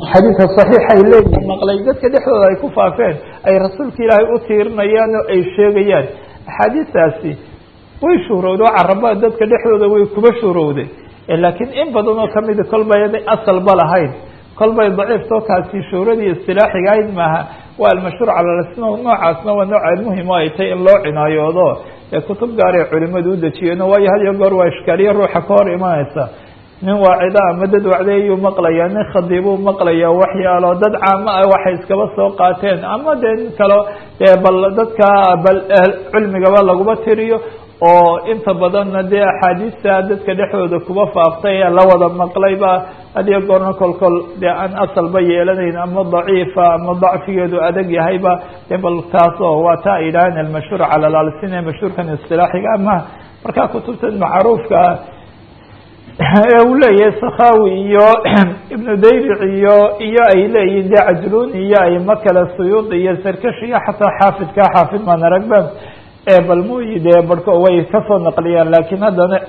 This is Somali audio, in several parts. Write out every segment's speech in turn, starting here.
xadiidka saxiixa ay leeyihin maqlay dadka dhexdooda ay ku faafeen ay rasuulka ilaahay u tiirinayaan oo ay sheegayaan axaadiistaasi way shuhrowday oo caraba dadka dhexdooda way kuba shuhrowday laakiin in badan oo kamida kolbay asalba lahayn kolbay daciiftoo kaasi shuhradii istilaaxiga ahayd maaha waa almashhuur calalasna noocaasna waa nooc muhim o ay tahay in loo cinaayoodo ee kutub gaaray culimadu u dejiyeen waayo had iyo goor waa ishkaaliye ruuxa ka hor imanaysa nin waacida ama dad wacdeeyuu maqlayaa nin khadiibuu maqlaya waxyaalo dad caamo ah waxay iskaba soo qaateen ama dee nin kalo dee bal dadka bal cilmigaba laguma tiriyo oo inta badanna dee axaadiista dadka dhexdooda kuba faaftay ee la wada maqlayba hadiyo goorna kolkol dee aan asalba yeelanayn ama daciifa ama dacfigeedu adag yahayba dee bal taas oo waa ta ay yidhaaheen almashhuur cala lalsin ee mashhuurkan istilaaxiga ama markaa kutubtan macruufka ee uu leeyahay sakhawi iyo ibnu dayric iyo iyo ay leeyihin de cajlun iyo ayma kale suyuud iyo sarkash iyo xataa xaafidka xaafid maan aragba bal muy dee barhko way kasoo naqliyaan lakin haddana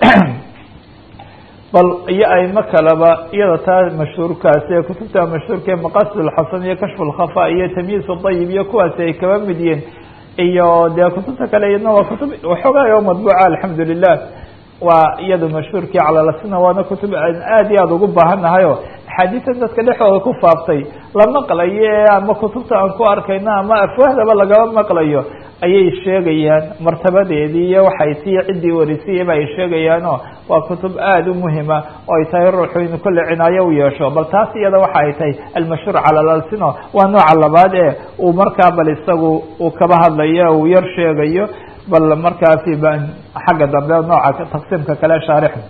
bal iyo ayma kaleba iyada taa mashhuurkaasi ee kutubta mashhuurka ee maqasid lxasan iyo kashf lkhafa iyo tamyiis dayib iyo kuwaasi ay kaba mid yihiin iyo dee kutubta kale iyadna waa kutub waxoogaa oo madbuuca alxamdu lilah waa iyada mashhuurkii calalasina waana kutub aan aad iyo aada ugu baahannahayo axaadiistan dadka dhexdooda ku faaftay la maqlayo ama kutubta aan ku arkayno ama afwahdaba lagaba maqlayo ayay sheegayaan martabadeedii iyo waxay tii ciddii warisiyaba ay sheegayaano waa kutub aada u muhima oo ay tahay ruuxu inu kolle cinaayo u yeesho bal taas iyada waxa ay tahay almashhuur cala lalsino waa nooca labaad ee uu markaa bal isagu uu kaba hadlayo uu yar sheegayo bal markaasi xagga dambe nooca taqsiimka kale shaarixu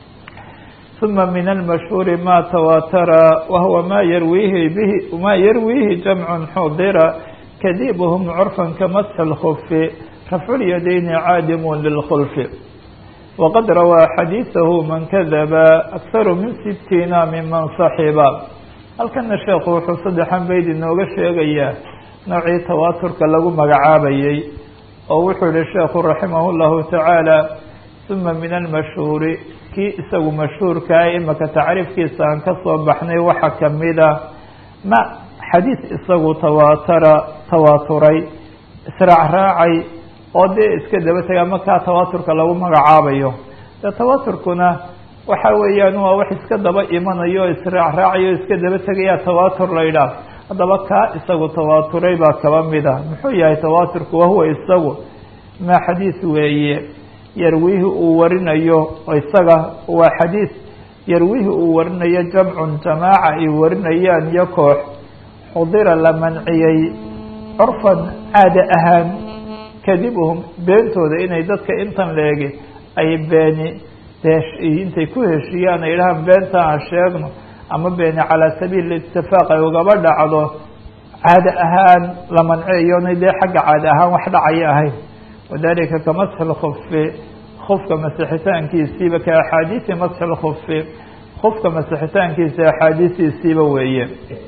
ثuma min almashhuuri ma tawatara wahuwa ma yarwihi bihi ma yarwihi jamcu xudira kadibhm curfa kamasx اlkfi rafcu lyadayni caadimu lilkhulfi waqad rawaa xadiiثahu man kadaba akharu min sitiina miman صaxiba halkana sheekhu wuxuu saddexan bayd inooga sheegayaa noocii tawaaturka lagu magacaabayey oo wuxuu yihi sheekhu raximah اllahu tacaala uma min almashhuuri kii isagu mashhuurkaa imaka tacriifkiisa aan kasoo baxnay waxa kamida ma xadiis isagu tawaatara tawaaturay israacraacay oo dee iska daba tegay ama kaa tawaaturka lagu magacaabayo de tawaaturkuna waxa weeyaan waa wax iska daba imanayo o israacraacayo o iska daba tegaya tawaatur la yidhaah haddaba kaa isagu tawaaturay baa kaba mida muxuu yahay tawaaturku wahuwa isagu ma xadiis weeye yarwihi uu warinayo isaga waa xadiis yarwihi uu warinayo jamcun jamaaca ay warinayaan iyo koox xudira la manciyey curfan caada ahaan kadibuhum beentooda inay dadka intan leegi ay beeni intay ku heshiiyaan ay dhahaan beenta aan sheegno ama beeni calaa sabiil itifaaq ay ugaba dhacdo caada ahaan la manceeyona dee xagga caada ahaan wax dhacaya ahayn wadalika kamasxi lkufi kufka masixitaankiisiiba ka axaadiisi masxi lkufi kufka masixitaankiisa axaadiisiisiiba weeye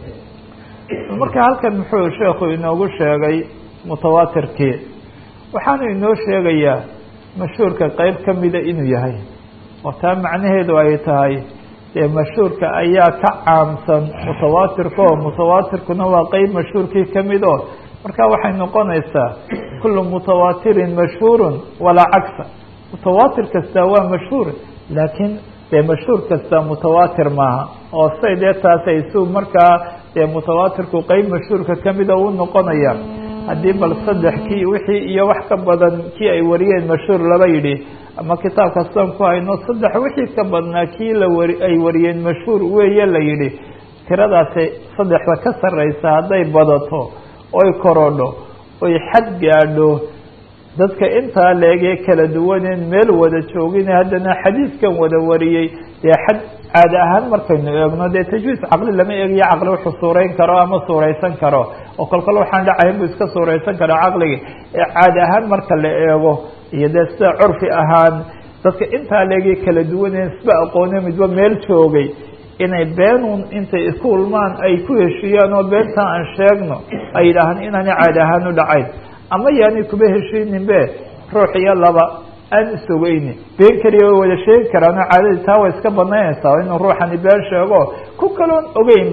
marka halkan muxuu sheekhu inoogu sheegay mutawaatirkii waxaanu inoo sheegayaa mashhuurka qeyb kamida inuu yahay oo taa macnaheedu ay tahay dee mashhuurka ayaa ka caamsan mutawaatirka oo mutawaatirkuna waa qeyb mashhuurkii kamid o marka waxay noqonaysaa kulu mutawaatirin mashhuurun walaa cagsa mutawaatir kasta waa mashhuur laakiin dee mashhuur kasta mutawaatir maaha oo say dee taasay su markaa dee mutawaatirku qeyb mashhuurka kamida u noqonaya haddii bal saddex kii wixii iyo wax ka badan kii ay wariyeen mashhuur laba yidhi ama kitaab kastaan ku hayno saddex wixii ka badnaa kii la wari ay wariyeen mashhuur weeye la yidhi tiradaasi saddexda ka sarreysa hadday badato oy korodho oy xad gaadho dadka intaa leegee kala duwaneen meel wada joogin haddana xadiiskan wada wariyey dee xad caada ahaan markaynu eegno dee tajwiis caqli lama eegayo caqli wuxuu suurayn karo ama suuraysan karo oo kolkol waxaan dhacayn buu iska suuraysan karaa caqliga ee caada ahaan marka la eego iyo dee sida curfi ahaan dadka intaa leegee kala duwaneen isba aqoone midba meel joogay inay beenun intay isku ulmaan ay ku heshiiyaan oo beentaa aan sheegno ay yidhaahaan inaani caadi ahaan u dhacayn ama yaani kuba heshiinin be ruux iyo laba aan isogeyni been keliya way wada sheegi karaan oo caadadii taa way iska banaynaysaa inuu ruuxani been sheego ku kaloon ogeynba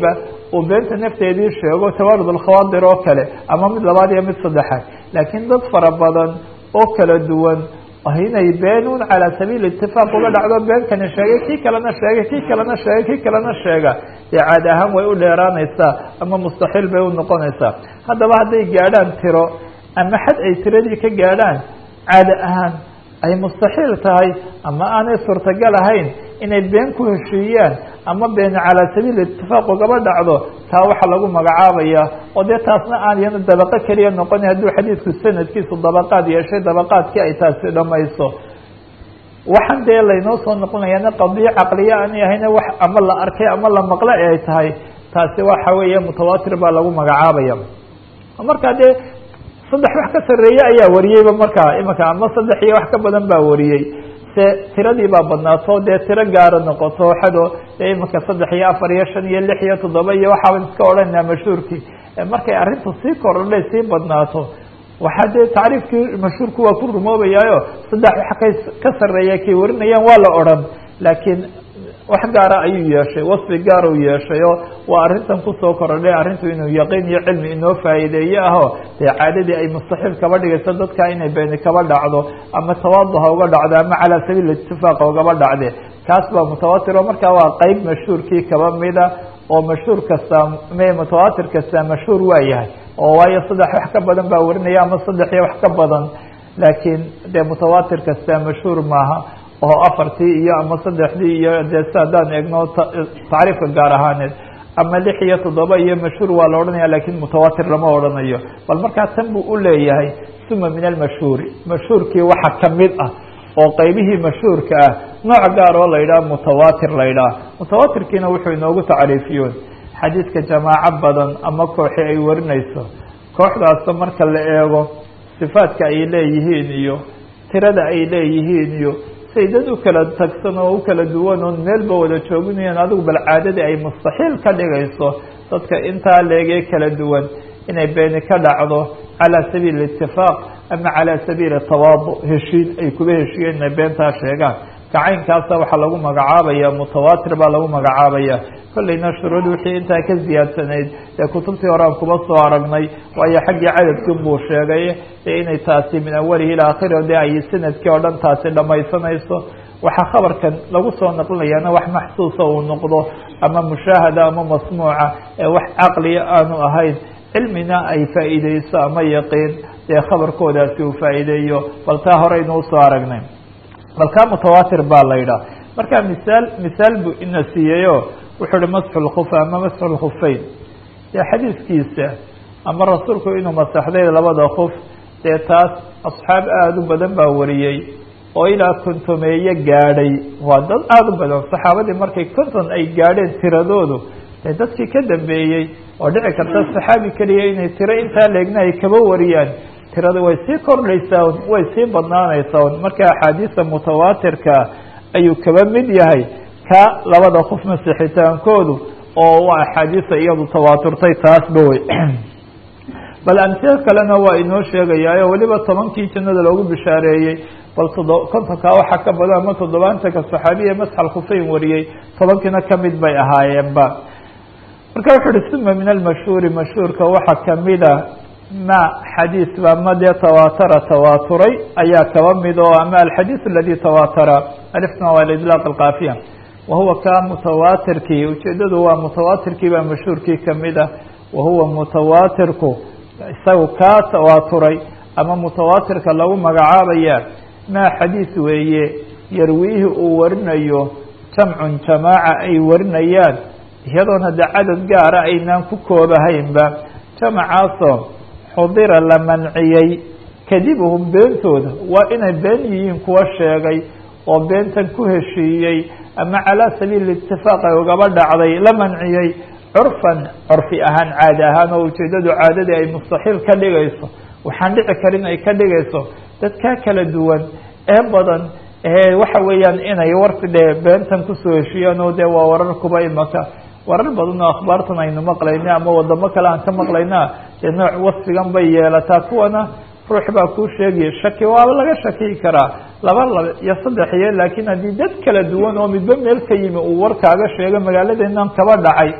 uu beenta nafteedii sheego tawaarud alkhawaadir oo kale ama mid labaad iyo mid saddexaad laakiin dad fara badan oo kala duwan inay beenun calaa sabiili itifaaq uga dhacdo beenkani sheegay kii kalena sheegay kii kalena sheegay kii kalena sheega dee caadi ahaan way u dheeraanaysaa ama mustaxiil bay u noqonaysaa haddaba hadday gaadhaan tiro ama xad ay tiradii ka gaadhaan caadi ahaan ay mustaxiil tahay ama aanay suurtagal ahayn inay been ku heshiiyaan ama been calaa sabiili itifaaq ugaba dhacdo taa waxaa lagu magacaabaya oo dee taasna aan iyana dabaqo keliya noqoni hadduu xadiidku sanadkiisu dabaqaad yeeshay dabaqaadkii ay taasi dhamayso waxaan dee laynoo soo noqonayaana qadiyo caqliya aanay ahayna wax ama la arkay ama la maqle ay tahay taasi waxa weeye mutawaatir baa lagu magacaabaya markaa dee saddex wax ka sarreeye ayaa wariyeyba markaa imanka ama saddex iyo wax ka badan baa wariyey se tiradii baa badnaato dee tiro gaara noqoto xado dee imanka saddex iyo afar iyo shan iyo lix iyo toddoba iyo waxaaban iska odhanaa mashhuurkii markay arrintu sii kordhay sii badnaato waxaa dee tacriifkii mashhuurku waa ku rumoobayaayo saddex wax ka ka sarreeya kay warinayaan waa la odhan laakiin wax gaara ayuu yeeshay wasfi gaar uu yeeshay oo waa arrintan kusoo korodhay arrintu inuu yaqiin iyo cilmi inoo faa'iideeye aho dee caadadii ay mustaxiil kaba dhigayso dadka inay beeni kaba dhacdo ama tawaaduha uga dhacdo ama calaa sabiil itifaaqa ugaba dhacde kaas baa mutawaatir oo markaa waa qeyb mashhuurkii kaba mida oo mashhuur kasta me mutawaatir kasta mashhuur waa yahay oo waayo saddex wax ka badan baa warinaya ama saddex iyo wax ka badan laakiin dee mutawaatir kasta mashhuur maaha oo afartii iyo ama saddexdii iyo dee si haddaan eegno tacriifka gaar ahaaneed ama lix iyo toddoba iyo mashhuur waa la odhanaya lakin mutawaatir lama odhanayo bal markaa tan buu u leeyahay suma min almashhuuri mashhuurkii waxa kamid ah oo qeybihii mashhuurka ah nooc gaar oo la yidhaha mutawaatir la yidhaha mutawaatirkiina wuxuu inoogu tacriifiyoon xadiidka jamaaco badan ama kooxi ay warinayso kooxdaasba marka la eego sifaadka ay leeyihiin iyo tirada ay leeyihiin iyo say dad u kala tagsan oo u kala duwan oon meelba wada jooginayaan adigu bal caadadii ay mustaxiil ka dhigayso dadka intaa leegee kala duwan inay beeni ka dhacdo calaa sabiili itifaaq ama calaa sabiili tawaadu heshiin ay kuba heshiiyeen inay beentaa sheegaan kacaynkaasa waxaa lagu magacaabaya mutawaatir baa lagu magacaabaya kollayna shuruud wixii intaa ka ziyaadsanayd ee kutubtii horean kuba soo aragnay waayo xaggii cadadkin buu sheegay ee inay taasi min awalihi ilaa akhiri de ay sanadkii oo dhan taasi dhamaysanayso waxaa khabarkan lagu soo naqlinayaana wax maxsuusa uu noqdo ama mushaahada ama masmuuca ee wax caqliya aanu ahayn cilmina ay faa'iideyso ama yaqiin dee khabarkoodaasi uu faa'iideeyo bal taa horeynu usoo aragnay bal kaa mutawaatir baa la yidhaha marka misaal misaal buu ina siiyeyo wuxuu uhi masxu lkufa ama masxu lkufeyn dee xadiiskiisa ama rasuulku inuu masaxday labada kuf dee taas asxaab aada u badan baa wariyey oo ilaa kontomeeye gaadhay waa dad aada u badan saxaabadii markay konton ay gaadheen tiradoodu dee dadkii ka dambeeyey oo dhici karta saxaabi keliya inay tiro intaa leegna ay kaba wariyaan tirada way sii kordhaysaa un way sii badnaanaysaa un marka axaadiista mutawaatirka ayuu kaba mid yahay ka labada qof masixitaankoodu oo waa axaadiista iyadu tawaaturtay taasba wey bal amsilo kalena waa inoo sheegayaayo weliba tobankii jannada loogu bishaareeyey bal todo kontonkaa waxaa ka badan ama toddobaatanka saxaabiya masxal khufeyn wariyey tobankiina kamid bay ahaayeenba marka wuxu uhi suma min almashhuuri mashhuurka waxaa kamida ma xadiis ba ma dee tawaatara tawaaturay ayaa kaba mid oo ama alxadiis aladi tawaatara alifna waa lidlaaq alkaafiya wahuwa ka mutawaatirkii ujeedadu waa mutawaatirkii baa mashhuurkii kamid ah wahuwa mutawaatirku isagu kaa tawaaturay ama mutawaatirka lagu magacaabaya maa xadiis weeye yarwiihi uu warinayo jamcun jamaaca ay warinayaan iyadoona de cadad gaara aynaan ku koobahaynba jamacaasoo xudira la manciyey kadibuhum beentooda waa inay been yihiin kuwa sheegay oo beentan ku heshiiyey ama calaa sabiili itifaaq ay ugaba dhacday la manciyey curfan curfi ahaan caadi ahaan oo ujeedadu caadadii ay mustaxiil ka dhigayso waxaan dhici karin ay ka dhigayso dadkaa kala duwan ee badan ee waxa weeyaan inay warti dhe beentan kusoo heshiiyaan oo dee waa warar kuba imaka warar badan oo akhbaartan aynu maqlayna ama wadamo kale aan ka maqlayna dee nooc wasfigan bay yeelataa kuwana ruux baa kuu sheegaya shaki waaba laga shakiyi karaa laba laba iyo saddex iyo laakiin haddii dad kala duwan oo midba meel ka yimi uu war kaaga sheego magaaladeenan kaba dhacay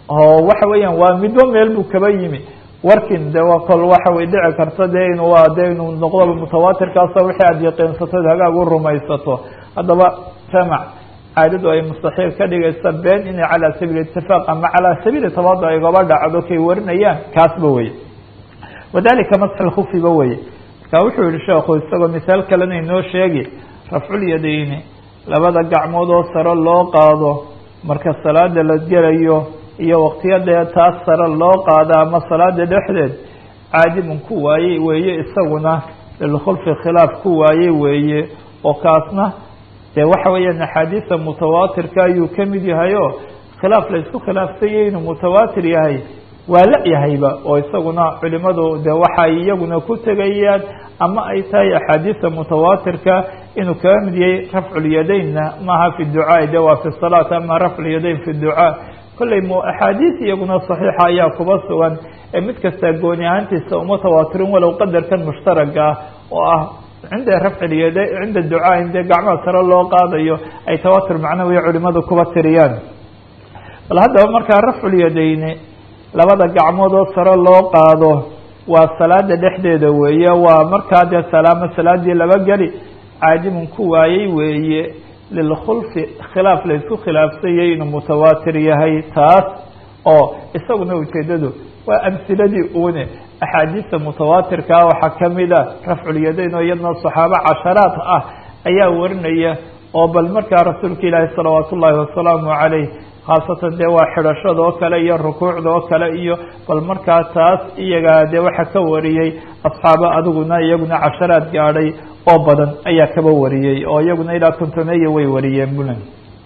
oo waxa weeyaan waa midba meel buu kaba yimi warkin de waa kol waxa way dhici karta de inu waa de inuu noqdoba mutawaatirkaasa wixii aada yaqiinsatood hagaag u rumaysato haddaba jamac caadadu ay mustaxiil ka dhigaysa been inay calaa sabiili itifaaq ama calaa sabiili tabaado ay gaba dhacdo kay warinayaan kaasba weye wadalika masxi lkufiba weye marka wuxuu yihi sheekhu isagoo misaal kalena inoo sheegi rafculyadayni labada gacmood oo sare loo qaado marka salaada la gelayo iyo waqtiyadee taas sare loo qaada ama salaada dhexdeed caadimun ku waayey weeye isaguna lilkhulfi khilaaf ku waayey weeye oo kaasna dee waxa weeyaan axaadiisa mutawaatirka ayuu kamid yahay o khilaaf la isku khilaafsanyay inuu mutawaatir yahay waa la yahayba oo isaguna culimadu de waxay iyaguna ku tegayaan ama ay tahay axaadiisa mutawaatirka inuu kaga mid yahay rafculyadaynna maaha fi ducaa de waa fi salaat ama rafculyadayn fi ducaa kolley m axaadiis iyaguna saxiixa ayaa kuba sugan ee mid kasta gooni ahaantiisa uma tawaatirin walow qadarkan mushtaraga ah oo ah cinda rafcilyad cinda ducaa in dee gacmaha sare loo qaadayo ay tawaatur macnawiya culimadu kuba tiriyaan bal haddaba markaa rafculyadayni labada gacmood oo sare loo qaado waa salaada dhexdeeda weeye waa markaa dee salaamo salaadii laba geli caadimun ku waayey weeye lilkhulfi khilaaf la isku khilaafsanyay inuu mutawaatir yahay taas oo isaguna ujeedadu waa amhiladii une axaadiista mutawaatirkaa waxaa kamida rafculyadayn oo iyadna saxaabo casharaad ah ayaa warinaya oo bal markaa rasuulka ilaahi salawaat ullaahi wasalaamu caleyh khaasatan dee waa xidhashada oo kale iyo rukuucda oo kale iyo bal markaa taas iyagaa dee waxa ka wariyey asxaabo adiguna iyaguna casharaad gaadhay oo badan ayaa kaba wariyey oo iyaguna ilaa kontoneya way wariyeen bulan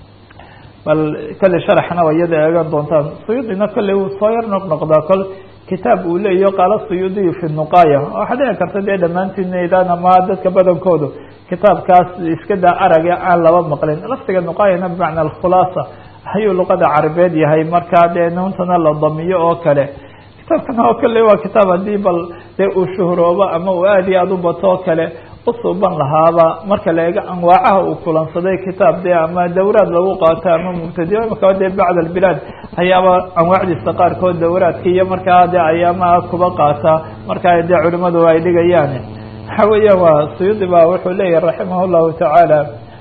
bal kolley sharaxna waa iyada eegan doontaan suyuudina kolley wuu soo yar noqnoqdaa kol kitaab uu leeyaho qaala suyuudiyu fi nuqaaya waxaa dhici karta dee dhammaantiinaydaan ama dadka badankoodu kitaabkaas iska daa araga aan laba maqlin laftiga nuqaayana bimacna alkhulaasa ayuu luqada carabeed yahay markaa dee nuuntana la damiyo oo kale kitaabkan oo kale waa kitaab haddii bal dee uu shuhroobo ama uu aad iyo aada u bato oo kale usuuban lahaaba marka la eego anwaacaha uu kulansaday kitaab dee ama dawraad lagu qaato ama mubtadi imaka dee bacd albilaad ayaaba anwaacdiisa qaarkood dawraadka iyo markaa dee ayaamaha kuba qaata markaa dee culimadu ay dhigayaan waxa weeyaan waa suyuudi ba wuxuu leeyahay raximah llahu tacaala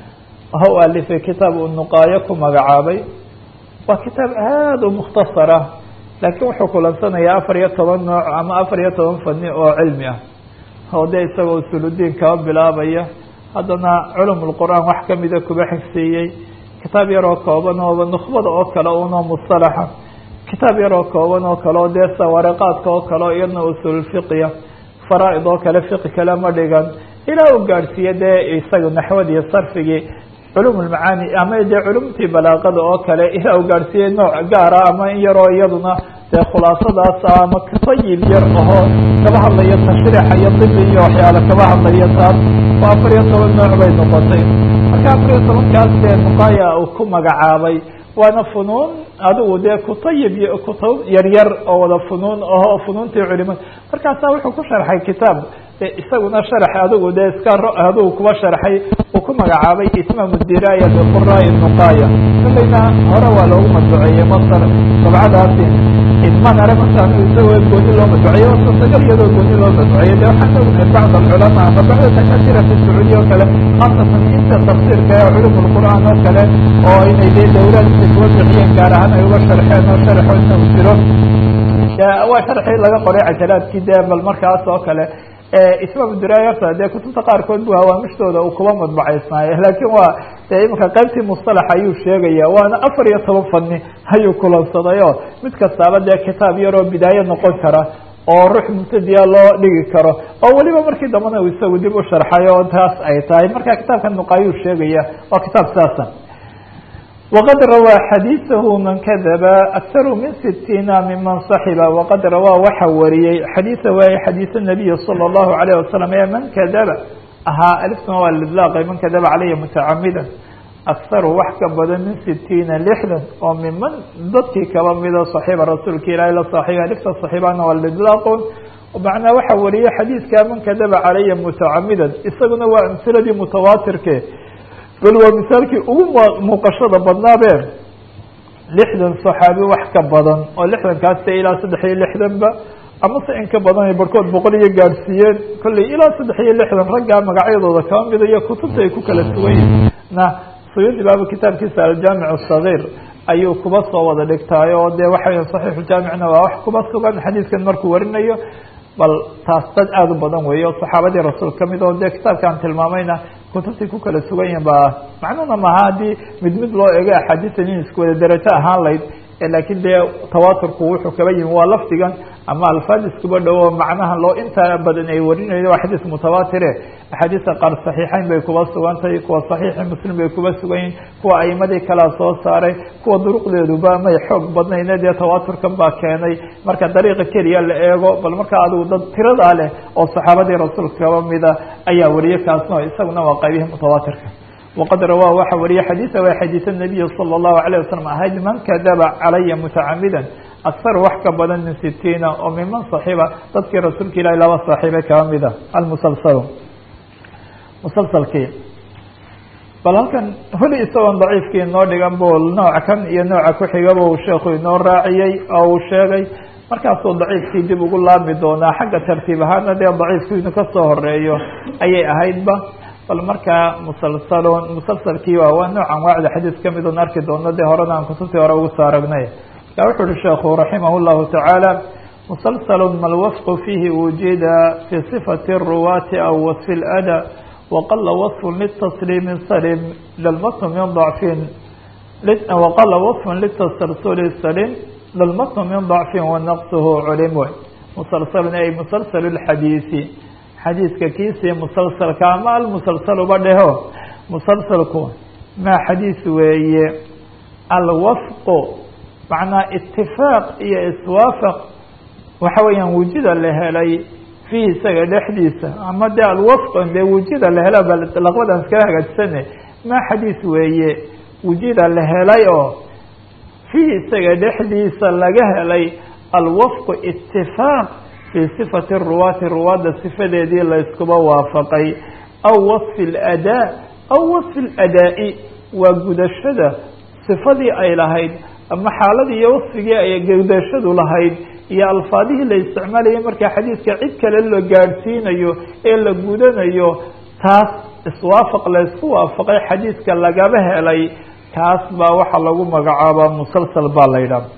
ha u alifay kitaab uu nuqaayo ku magacaabay waa kitaab aada u mukhtasara laakiin wuxuu kulansanayaa afar iyo toban nooc ama afar iyo toban fani oo cilmi ah oo dee isagoo usuludiin kaba bilaabaya haddana culum lqur'aan wax kamida kuba xigsiiyey kitaab yaroo kooban ooba nukbada oo kale unoo mustalaxa kitaab yaroo kooban oo kale oo dee sawaariqaadka oo kale o iyadna usulfiqiya faraa-id oo kale fiqi kale ma dhigan ilaa uu gaadhsiiye dee isaga naxwad iyo sarfigii culum lmacaani ama dee culumtii balaaqada oo kale ilaa uu gaadhsiiyey nooc gaara ama in yaroo iyaduna dee khulaasadaas ama sayil yar ahoo kaba hadlaya tashriixa iyo dibi iyo waxyaala kaba hadlaya taas oo afar iyo toban nooc bay noqotay marka afar iyo tobankaas dee nuqaya uu ku magacaabay waana funuun adigu dee kutayib kutub yaryar oo wada funuun aho funuuntii culimada markaasa wuxuu ku sharxay kitaab isaguna sharax adigu dee iska adigu kuba sharxay uu ku magacaabay itmam diraya biquraai nuqaya kolayna hore waa loogu madbuceeyey masar dabcadaasi idman are markaan isagoo gooni loo madbuceeyey oo suurtagal iyadoo gooni loo madbuceeyey de waxaan ognahay bacd alculamaa ama bacda dakaatira fi sacuudiya oo kale khaasatan inta tafsiirka ee culum lqur'aan oo kale oo inay dee dawlaadka kuwa bixiyeen gaar ahaan ay uga sharxeen oo sharxoodna u jiro waa sharxii laga qoray cajalaadkii dee bal markaas oo kale ismaam dirayarta dee kutubta qaarkood bu hawaamishtooda uu kuba madbacaysnaaye laakiin waa dee imanka qaybtii mustalax ayuu sheegaya waana afar iyo toban fani ayuu kulansaday oo mid kastaaba dee kitaab yaroo bidaaye noqon kara oo ruux mubtadiya loo dhigi karo oo weliba markii dambana uu isagu dib u sharxay oo taas ay tahay marka kitaabka nuqaayuu sheegaya waa kitaab saasa وqad rawىa xadiiثahu man kadaba akharu min sitiina miman صaxiba waqad rawaa waxa wariyey xadiiثa waay xadiiث الnabiyi salى الlahu عalيه wasalam ee man kadaba ahaa aliftuna waa lidlaaqay man kadaba caleyhi mutacamida akharu wax ka badan min sitiina lixdan oo miman dadkii kaba mida صaxiiba rasuulka ilahi la saaxiiba alifta صaxiibana waa lidlaaqun macnaa waxa wariyey xadiidka man kadaba calaya mutacamidan isaguna waa amhiladii mutawaatirke bal waa misaalkii ugu muuqashada badnaabe lixdan saxaabi wax ka badan oo lixdankaas ilaa saddex iyo lixdanba amase in ka badan ay barhkood boqol iyo gaadhsiiyeen kolley ilaa saddex iyo lixdan raggaa magacyadooda kaba mida iyo kutubta ay ku kala sugayiin na suyuudi baaba kitaabkiisa aljaamic asagiir ayuu kuba soo wada dhigtaay oo dee waxa saxiixuljaamicna waa wax kuba sugan xadiidkan markuu warinayo bal taas dad aada u badan weeye oo saxaabadii rasuul kamid oo dee kitaabkaan tilmaamayna kutubtay ku kala sugan yihin ba macnuhuna maha haddii mid mid loo ego axaadiisan in isku wada derajo ahaan layd laakiin dee tawaturku wuxuu kaba yimi waa lafdigan ama alfaad iskuba dhowo macnaha loo intaa badan ay warinayo waa xadiis mutawaatire axaadiista qaar saxiixeyn bay kuba sugantahay kuwa saxiixi muslim bay kuba sugan yihin kuwa aimadii kalea soo saaray kuwa duruqdeeduba may xoog badnayne dee tawaturkan baa keenay marka dariiqa keliya la eego bal marka adigu dad tiradaa leh oo saxaabadii rasuulka kaba mida ayaa wariye kaasno isaguna waa qaybihii mutawaatirka wqad rawaa waxa wariye xadiisa waa xadiis الnabiyi salى الlahu عalيه wasalam ahayd man kadaba calaya mutacamida akar wax ka badan min sitiina oo miman صaxiba dadkii rasuulka ilahi laba saaxiibe kaba mida almusalsal musalsalkii bal halkan weli isagoon daciifkii inoo dhigan bu nooca kan iyo nooca kuxigaba uu sheekhu inoo raaciyey oo uu sheegay markaasuu daciifkii dib ugu laami doonaa xagga tartiib ahaana dee daciifku inuu kasoo horeeyo ayay ahaydba bal markaa musalsalon musalsalkii waa waa nooc anwaacda xadiis kamid oon arki doono dee horena aan kutubtii hore ugu soo aragnay ya wuxu uhi sheekhu raximah llahu tacaala musalsalun malwafqu fiihi wujida fi صifati الruwaati aw wasfi اlada waqala waصfu litasliimi salim lalmatn min ضacfin waqala waصfu litasalsuli salim lalmatn min ضacfin wanaqsuhu culim musalsalun ay musalsal اxadiisi xadiiska kiisii musalsalka ama almusalsaluba dheho musalsalku maa xadiis weeye alwafqu macnaa itifaaq iyo iswaafaq waxa weeyaan wujida la helay fiihi isaga dhexdiisa ama dee alwafq dee wujida la hela laqbadan iskala hagaajisane maa xadiis weeye wujida la helay oo fiihi isaga dhexdiisa laga helay alwafqu itifaaq fii sifati ruwaati ruwaadda sifadeedii la iskuba waafaqay aw wasfi اladaa aw wasfi اladaa'i waa gudashada sifadii ay lahayd ama xaaladii iyo wasfigii ay gudashadu lahayd iyo alfaadihii la isticmaalayay markaa xadiiska cid kale la gaadhsiinayo ee la gudanayo taas iswaafaq la isku waafaqay xadiiska lagaba helay kaas baa waxaa lagu magacaabaa musalsal baa la yidhaha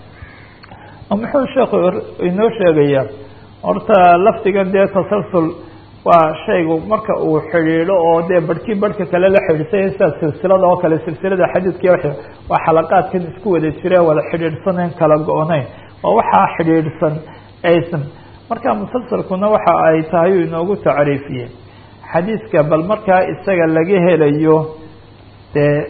muxuu sheekhu inoo sheegayaa horta lafdigan dee tasalsul waa shaygu marka uu xidhiidho oo dee barhkii barhka kale la xidhiidsanya sida silsilada oo kale silsilada xadiidkii waa xalaqaadkan isku wada jire wada xidhiidhsanayn kala go-nayn waa waxaa xidhiidhsan aysan marka musalsalkuna waxa ay tahay uu inoogu tacriifiyey xadiiska bal markaa isaga laga helayo dee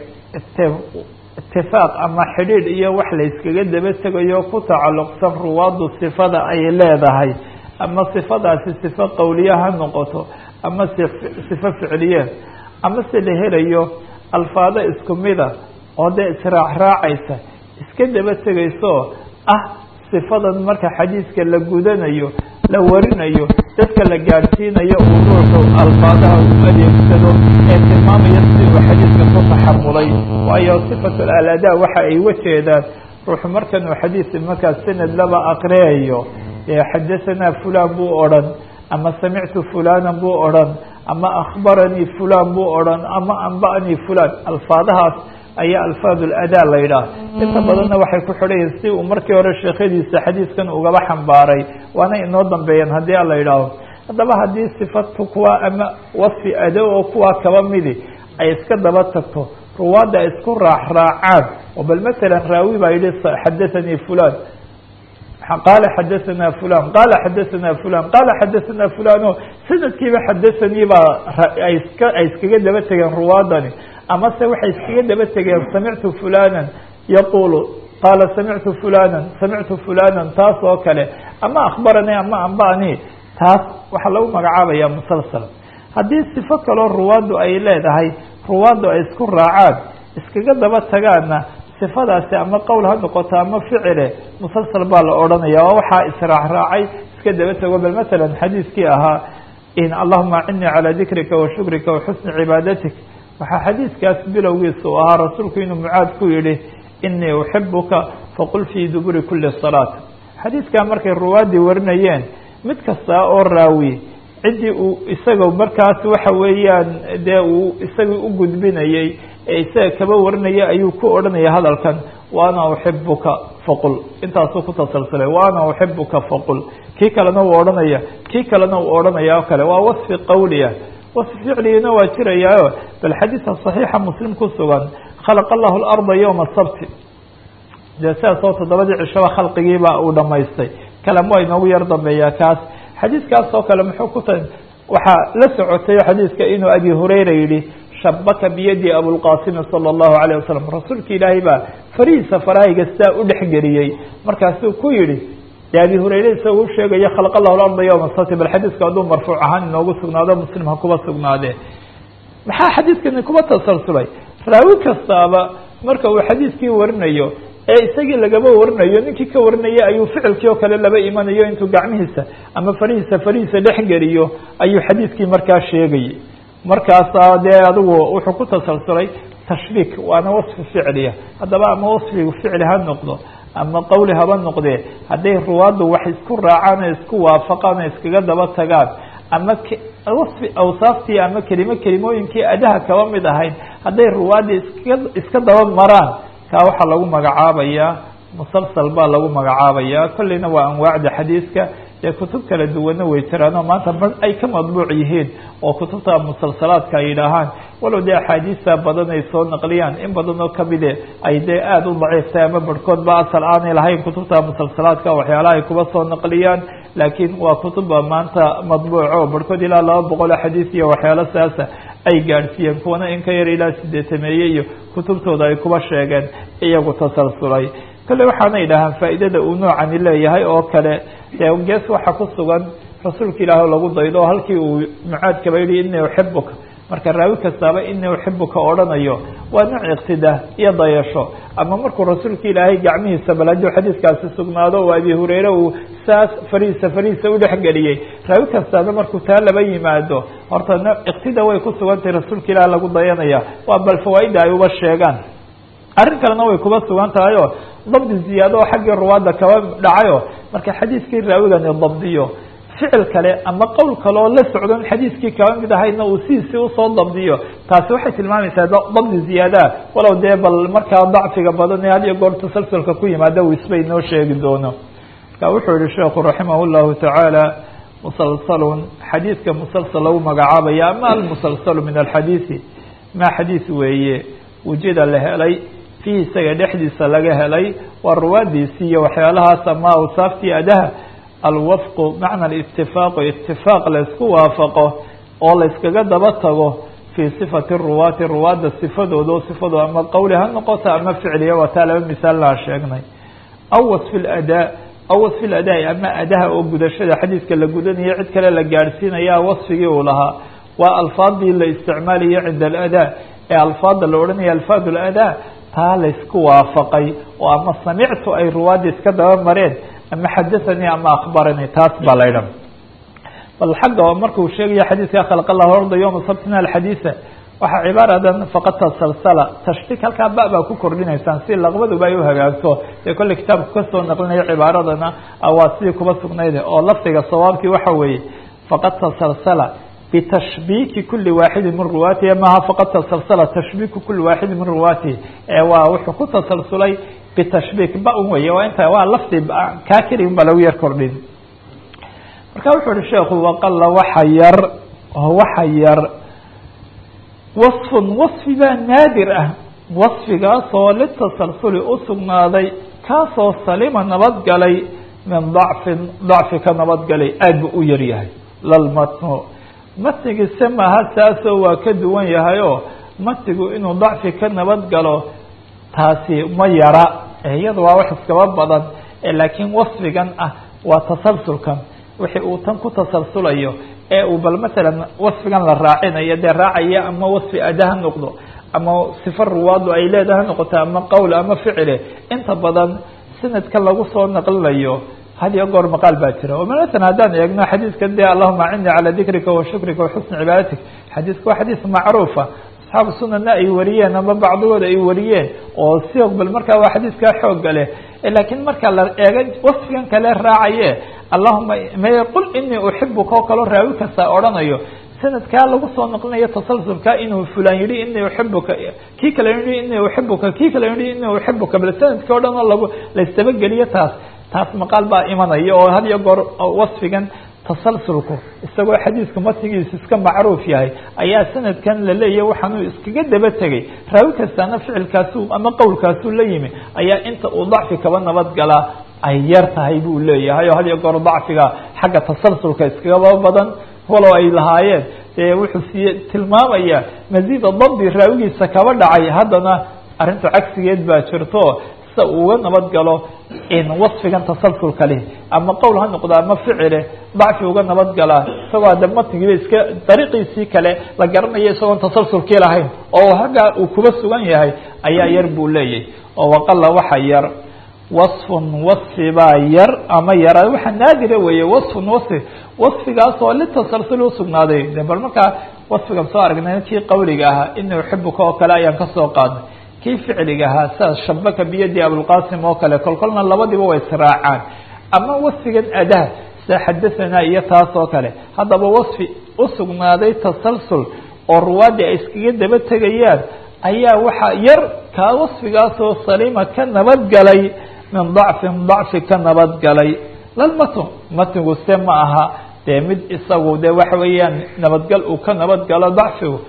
itifaaq ama xidhiidh iyo wax la yskaga daba tegayo ku tacalluqsan ruwaaddu sifada ay leedahay ama sifadaasi sifo qowliya ha noqoto ama sifo ficliyeen ama se la helayo alfaado isku mida oo dee israacraacaysa iska daba tegayso ah sifadan marka xadiiska la gudanayo la warinayo dadka la gaadhsiinayo uu ruuxu alfaadaha u adeegsado ee tilmaamaya si uu xadiiska ku taxamulay waayo sifatu aladaa waxa ay wajeedaan ruuxu markan uu xadiis markaas sanad laba aqriyayo xadahanaa fulan buu odhan ama samictu fulanan buu odhan ama akhbaranii fulan buu odhan ama anba'anii fulan alfaadahaas ayaa alfaad ladaa la yidhaah inta badanna waxay ku xidhan yihin si uu markii hore sheekhadiisa xadiiskan ugaba xambaaray waana inoo dambeeyeen haddii ala yidhaaho haddaba haddii sifatu kuwa ama wasfi ado oo kuwaa kaba midi ay iska daba tagto ruwaadda ay isku raacraacaan oo bal matalan raawi baa yihi xadathanii fulan qaala xadahanaa fulan qaala xadahanaa fulan qaala xadahanaa fulan o sanadkiiba xadathanii baa ay iska ay iskaga daba tegeen ruwaadani amase waxay iskaga daba tegeen samictu fulanan yaqulu qaala samictu fulanan samictu fulanan taas oo kale ama akhbaranii ama anba'anii taas waxaa lagu magacaabaya musalsal haddii sifo kaloo ruwaaddu ay leedahay ruwaaddu ay isku raacaan iskaga daba tagaana sifadaasi ama qowl ha noqoto ama ficile musalsal baa la odhanaya oo waxaa israacraacay iska daba tego bal matalan xadiiskii ahaa in allahuma acinnii calaa dikrika wa shukrika wa xusni cibaadatik waxaa xadiiskaas bilowgiisa u ahaa rasuulku inuu mucaad ku yihi inii uxibuka faqul fii duburi kuli salaat xadiidkaa markay ruwaadii warinayeen mid kasta oo raawi ciddii uu isaga markaas waxa weeyaan dee uu isagii u gudbinayey ee isaga kaba warinaya ayuu ku odhanaya hadalkan waana uxibuka faqul intaasuu ku tasalsulay waana uxibuka faqul kii kalena uu odhanaya kii kalena uu odhanaya oo kale waa wasfi qawliya wasfi ficligina waa jirayaayo bal xadiidka صaxiixa muslim ku sugan khalaqa allahu اlarda ywma sabti dee sidaas oo toddobadii cishaba khalqigiiba uu dhamaystay kalam waa inoogu yar dambeeyaa kaas xadiidkaas oo kale muxuu ku ta waxaa la socotay xadiidka inuu abi hurayra yihi shabaka biyadi abulqasimi salى اllahu alayه wasalam rasuulka ilaahay baa farihiisa farahayga sidaa u dhexgeliyey markaasuu ku yihi de abi hurayre isagoo u sheegaya khalaq allahu larda yowma sabti bal xadiidku hadduu marfuuc ahaan inoogu sugnaado muslim ha kuba sugnaadee maxaa xadiidkani kuba tasalsulay raawi kastaaba marka uu xadiidkii warinayo ee isagii lagaba warinayo ninkii ka warinaya ayuu ficilkii oo kale laba imanayo intuu gacmihiisa ama farihiisa farihiisa dhexgeliyo ayuu xadiidkii markaa sheegayay markaasa dee adigu wuxuu ku tasalsulay tashbiik waana wasfi ficliya haddaba ama wasfigu ficli ha noqdo ama qawli haba noqdee hadday ruwaaddu wax isku raacaan oo isku waafaqaan oo iskaga daba tagaan ama wasfi awsaaftii ama kelimo kelimooyinkii adaha kaba mid ahayd hadday ruwaaddi iska iska daba maraan kaa waxaa lagu magacaabayaa musalsal baa lagu magacaabaya kolleyna waa anwaacda xadiidka dee kutub kala duwana way jiraanoo maanta bar ay ka madbuuc yihiin oo kutubta musalsalaadka ay yidhaahaan walow dee axaadiista badan ay soo naqliyaan in badan oo kamide ay dee aada u daciiftay ama barhkood ba asal aanay lahayn kutubta musalsalaadka waxyaalaha ay kuba soo naqliyaan laakiin waa kutubba maanta madbuuco barhkood ilaa laba boqol oo xadiis iyo waxyaalo saasa ay gaadhsiiyeen kuwana in ka yar ilaa sideetameeye iyo kutubtooda ay kuba sheegeen iyagu tasalsulay kolley waxaana yidhaahaan faa'iidada uu noocani leeyahay oo kale dee gees waxaa ku sugan rasuulka ilaah oo lagu daydo oo halkii uu mucaadkaba yihi inii uxibuka marka raawi kastaaba inii uxibuka odhanayo waa nooc iqtidaa iyo dayasho ama markuu rasuulka ilaahay gacmihiisa bal hadduu xadiidkaasi sugnaado oo abi hureyre uu saas farihiisa farihiisa udhexgeliyey raawi kastaaba markuu taa laba yimaado horta nooc iqtida way ku sugantahay rasuulka ilaah lagu dayanaya waa bal fawaaida ay uba sheegaan arrin kalena way kuba sugan tahay oo dabdi ziyaado oo xaggii ruwaadda kaba dhacayo marka xadiidkii raawigani dabdiyo ficil kale ama qowl kale oo la socdon xadiidkii kaba mid ahaydna uu sidiisii usoo dabdiyo taasi waxay tilmaamaysaa dabdi ziyaadaa walow dee bal markaa dacfiga badan ee had iyo goor tasalsulka ku yimaada uu isbay noo sheegi doono marka wuxuu yihi sheekhu raximah llahu tacaala musalsalun xadiidka musalsal lagu magacaabaya ama almusalsalu min alxadiidi ma xadiis weeye wujida la helay fihi isaga dhexdiisa laga helay waa ruwaadiisi iyo waxyaalahaas ama awsaaftii adaha alwafqu macna alitifaaqu itifaaq laysku waafaqo oo layskaga daba tago fii sifati ruwaati ruwaadda sifadooda o sifadooda ama qawli ha noqoto ama ficliya waa taa laba misaal laa sheegnay aw wasfi ladaa aw wasfi ladaai ama adaha oo gudashada xadiidka la gudanayo cid kale la gaadhsiinaya wasfigii uu lahaa waa alfaadii la isticmaalayo cinda aladaa ee alfaada la odhanaya alfaad ladaa taa laysku waafaqay oo ama samictu ay ruwaadda iska daba mareen ama xadathanii ama akhbaranii taas baa la ydhan bal xagga markuu sheegaya xadiidka khalq allahu arda yowma sabtina alxadiisa waxaa cibaaradan faqad tasalsala tashtiik halkaa ba baa ku kordhinaysaan si laqbaduba ay u hagaagto dee kolley kitaabku kasoo naqlinayo cibaaradana waa sidii kuba sugnayde oo lafdiga sawaabkii waxa weeye faqad tasalsala bitashbiiki kuli waaxidi min ruwaatihi maha faqad tasalsala tashbiiku kuli waaxidi min ruwaatihi ee waa wuxuu ku tasalsulay bitashbiik ba un wey waa inta waa lafdi kaa keli un baa lagu yar kordhin marka wuxuu uhi sheekhu waqala waxa yar waxa yar wasfun wasfi baa naadir ah wasfigaasoo litasalsuli usugnaaday kaasoo salima nabadgalay min dacfin dacfi ka nabadgalay aad bu u yar yahay lalmatnu matnigiise maaha saasoo waa ka duwan yahay oo matnigu inuu dacfi ka nabadgalo taasi ma yara iyada waa wax iskaba badan laakiin wasfigan ah waa tasalsulkan wixii uu tan ku tasalsulayo ee uu bal matalan wasfigan la raacinayo dee raacaya ama wasfi ada ha noqdo ama sifa ruwaadu ay leedaha ha noqoto ama qowl ama ficile inta badan sanadka lagu soo naqlinayo had iyo goor maqaal baa jira maala haddaan eegno xadiidkan dee allahuma acini calaa dikrika wa shukrika wa xusni cibaadatik xadiidku waa xadiis macruufa asxaabu sunanna ay wariyeen ama bacdigooda ay wariyeen oo siq bal markaa waa xadiiskaa xooga leh laakiin marka la eego wasfigan kale raacaye allahuma may qul inii uxibuka oo kaloo raawi kasta odhanayo sanadkaa lagu soo noqlinayo tasalsulka inuu fulan yihi inii uxibuka kii kale yihi inii uxibuka kii kale yihi inii uxibuka bal sanadkii o dhan oo lagu la isdabageliyo taas taas maqaal baa imanaya oo had iyo goor wasfigan tasalsulku isagoo xadiisku matnigiisu iska macruuf yahay ayaa sanadkan la leeyahy waxaanuu iskaga daba tegay raawi kastaana ficilkaasu ama qowlkaasuu la yimi ayaa inta uu dacfi kaba nabad galaa ay yar tahay buu leeyahay oo had iyo goor dacfiga xagga tasalsulka iskagaba badan walow ay lahaayeen dee wuxuu siye tilmaamaya masiida dabdi raawigiisa kaba dhacay haddana arrinta cagsigeed baa jirto sida uga nabad galo in wasfigan tasalsulka leh ama qowl ha noqdo ama ficile dacfi uga nabad galaa isagoo hadda matnigiiba iska dariiqiisii kale la garanayo isagoon tasalsulkii lahayn oo haggaa uu kuba sugan yahay ayaa yar buu leeyahy oo waqala waxa yar wasfun wasfi baa yar ama yara waxa naadira weeye wasfun wasfi wasfigaas oo litasalsul usugnaaday de bal markaa wasfigan soo aragnay kii qawliga ahaa ini uxibuka oo kale ayaan kasoo qaadnay kii ficliga ahaa sidaas shabaka biyadi abulqasim oo kale kolkolna labadiba way israacaan ama wasfigan adah sida xadathana iyo taas oo kale haddaba wasfi usugnaaday tasalsul oo ruwaadii ay iskaga daba tegayaan ayaa waxaa yar kaa wasfigaasoo saliima ka nabadgalay min dacfin dacfi ka nabadgalay lalmatn matnigu se ma aha dee mid isagu de waxa weeyaan nabadgal uu ka nabadgalo dacfigu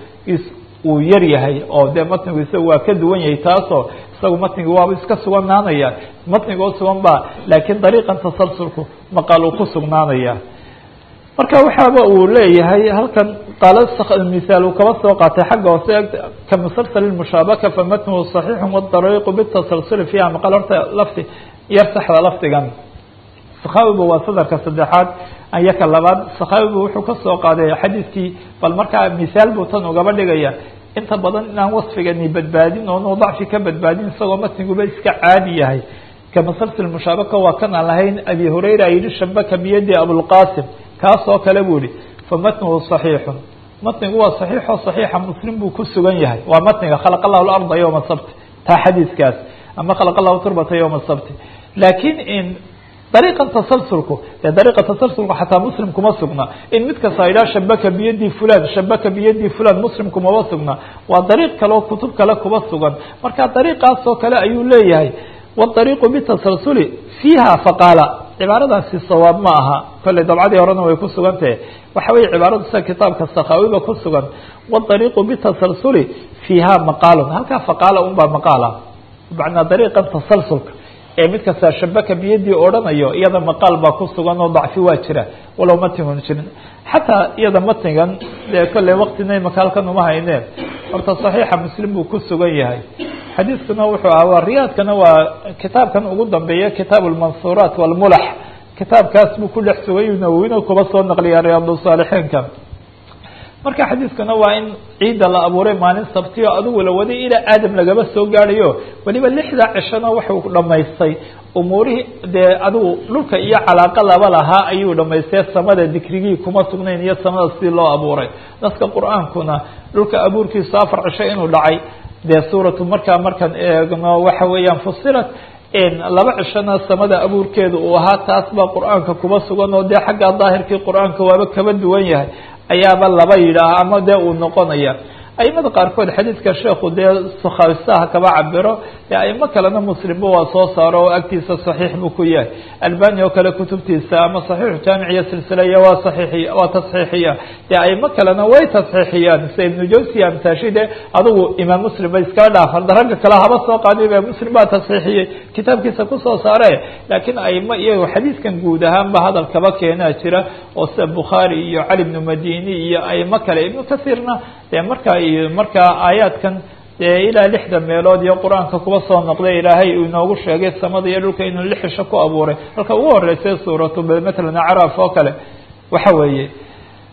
uu yar yahay oo de matnigu isaga waa ka duwan yahay taasoo isagu matnigu waaba iska suganaanaya matnigoo sugan ba laakiin dariiqan tasalsulku maqaal uu ku sugnaanaya marka waxaaba uu leeyahay halkan qaala misaal uu kaba soo qaatay xagga hoose ka musalsal mushaabaka famatnuhu صaxiixu wاdariiqu bitasalsuli fiiha maqal horta lafti yar saxda lafdigan sakhawiba waa sadarka saddexaad ayaka labaad sakhawiba wuxuu kasoo qaaday xadiiskii bal markaa misaal buu tan ugaba dhigaya inta badan inaan wasfigani badbaadin oonu dacfi ka badbaadin isagoo matniguba iska caadi yahay ka musalsal mushaabaka waa kan aan lahayn abi hurayra yihi shabaka biyadi abulqasim kaas oo kale buu yihi famatnuhu صaxiixun matnigu waa صaxiixo صaxiixa muslim buu ku sugan yahay waa matniga khalaq allahu larda yowma sabti taa xadiiskaas ama khalaq allahu turbata yowma sabti laakiin in dariiqan tasalsulku dee dariiqa tasalsulku xataa muslim kuma sugna in mid kasta idhaha shabaka biyadi fulan shabaka biyadi fulan muslim kumaba sugna waa dariiq kale oo kutub kale kuba sugan marka dariiqaas oo kale ayuu leeyahay wاdariiqu bitasalsuli fiiha faqaala cibaaradaasi sawaab ma aha kolley dabcadii horena way ku sugan tahe waxa weye cibaaradu sida kitaabka sakhawiba ku sugan wاdariiqu bitasalsuli fiiha maqaalun halkaa faqaala un baa maqaala macnaa dariiqan tasalsulka ee mid kasta shabaka biyadii odhanayo iyada maqaal baa ku sugan oo dacfi waa jira walow matnigun jirin xataa iyada matnigan dee kolley waktina imaka halkan uma hayneen horta صaxiixa muslim buu ku sugan yahay xadiiskuna wuxuu ahaa waa riyaadkana waa kitaabkan ugu dambeeya kitaab اlmansuuraat wاlmulax kitaabkaas buu ku dhex sugay nawowina kuba soo naqliya riyaad saalixiinka marka xadiiskuna waa in ciidda la abuuray maalin sabtiyo adigu la waday ilaa aadam lagaba soo gaadhayo weliba lixda cishona wuxuu dhamaystay umuurihii dee adigu dhulka iyo calaaqa laba lahaa ayuu dhamaystay samada dikrigii kuma sugnayn iyo samada sidii loo abuuray dadka qur-aankuna dhulka abuurkiisu afar cisho inuu dhacay dee suuratu markaa markaan eegno waxa weeyaan fusilat laba cishona samada abuurkeeda uu ahaa taas baa qur-aanka kuba sugan oo dee xagga daahirkii qur-aanka waaba kaba duwan yahay ayaaba laba yidhaah ama dee uu noqonaya aimada qaarkood xadiidka sheekhu dee sukhawisaha kaba cabiro ee aimo kalena muslimba waa soo saaro oo agtiisa saxiix buu ku yahay albani oo kale kutubtiisa ama saxiixu jaamiciya silsilaya waa saxiixiy waa tasxiixiya dee aimo kalena way tasxiixiyaan sida ibnu jawsiya amsaashide adigu imaam muslim ba iskala dhaaf hadda ragga kale haba soo qaadi ba muslim baa tasxiixiyey kitaabkiisa kusoo saare laakiin aimo iyago xadiiskan guud ahaanba hadal kaba keenaa jira oo sida bukhaari iyo cali ibnu madini iyo aimo kale ibnu kasiirna dee markaa iyo markaa aayaadkan dee ilaa lixda meelood iyo qur-aanka kuba soo noqday ilaahay uu inoogu sheegay samada iyo dhulka inuu lix cisho ku abuuray halka ugu horeysay suuratu matalan acraaf oo kale waxa weeye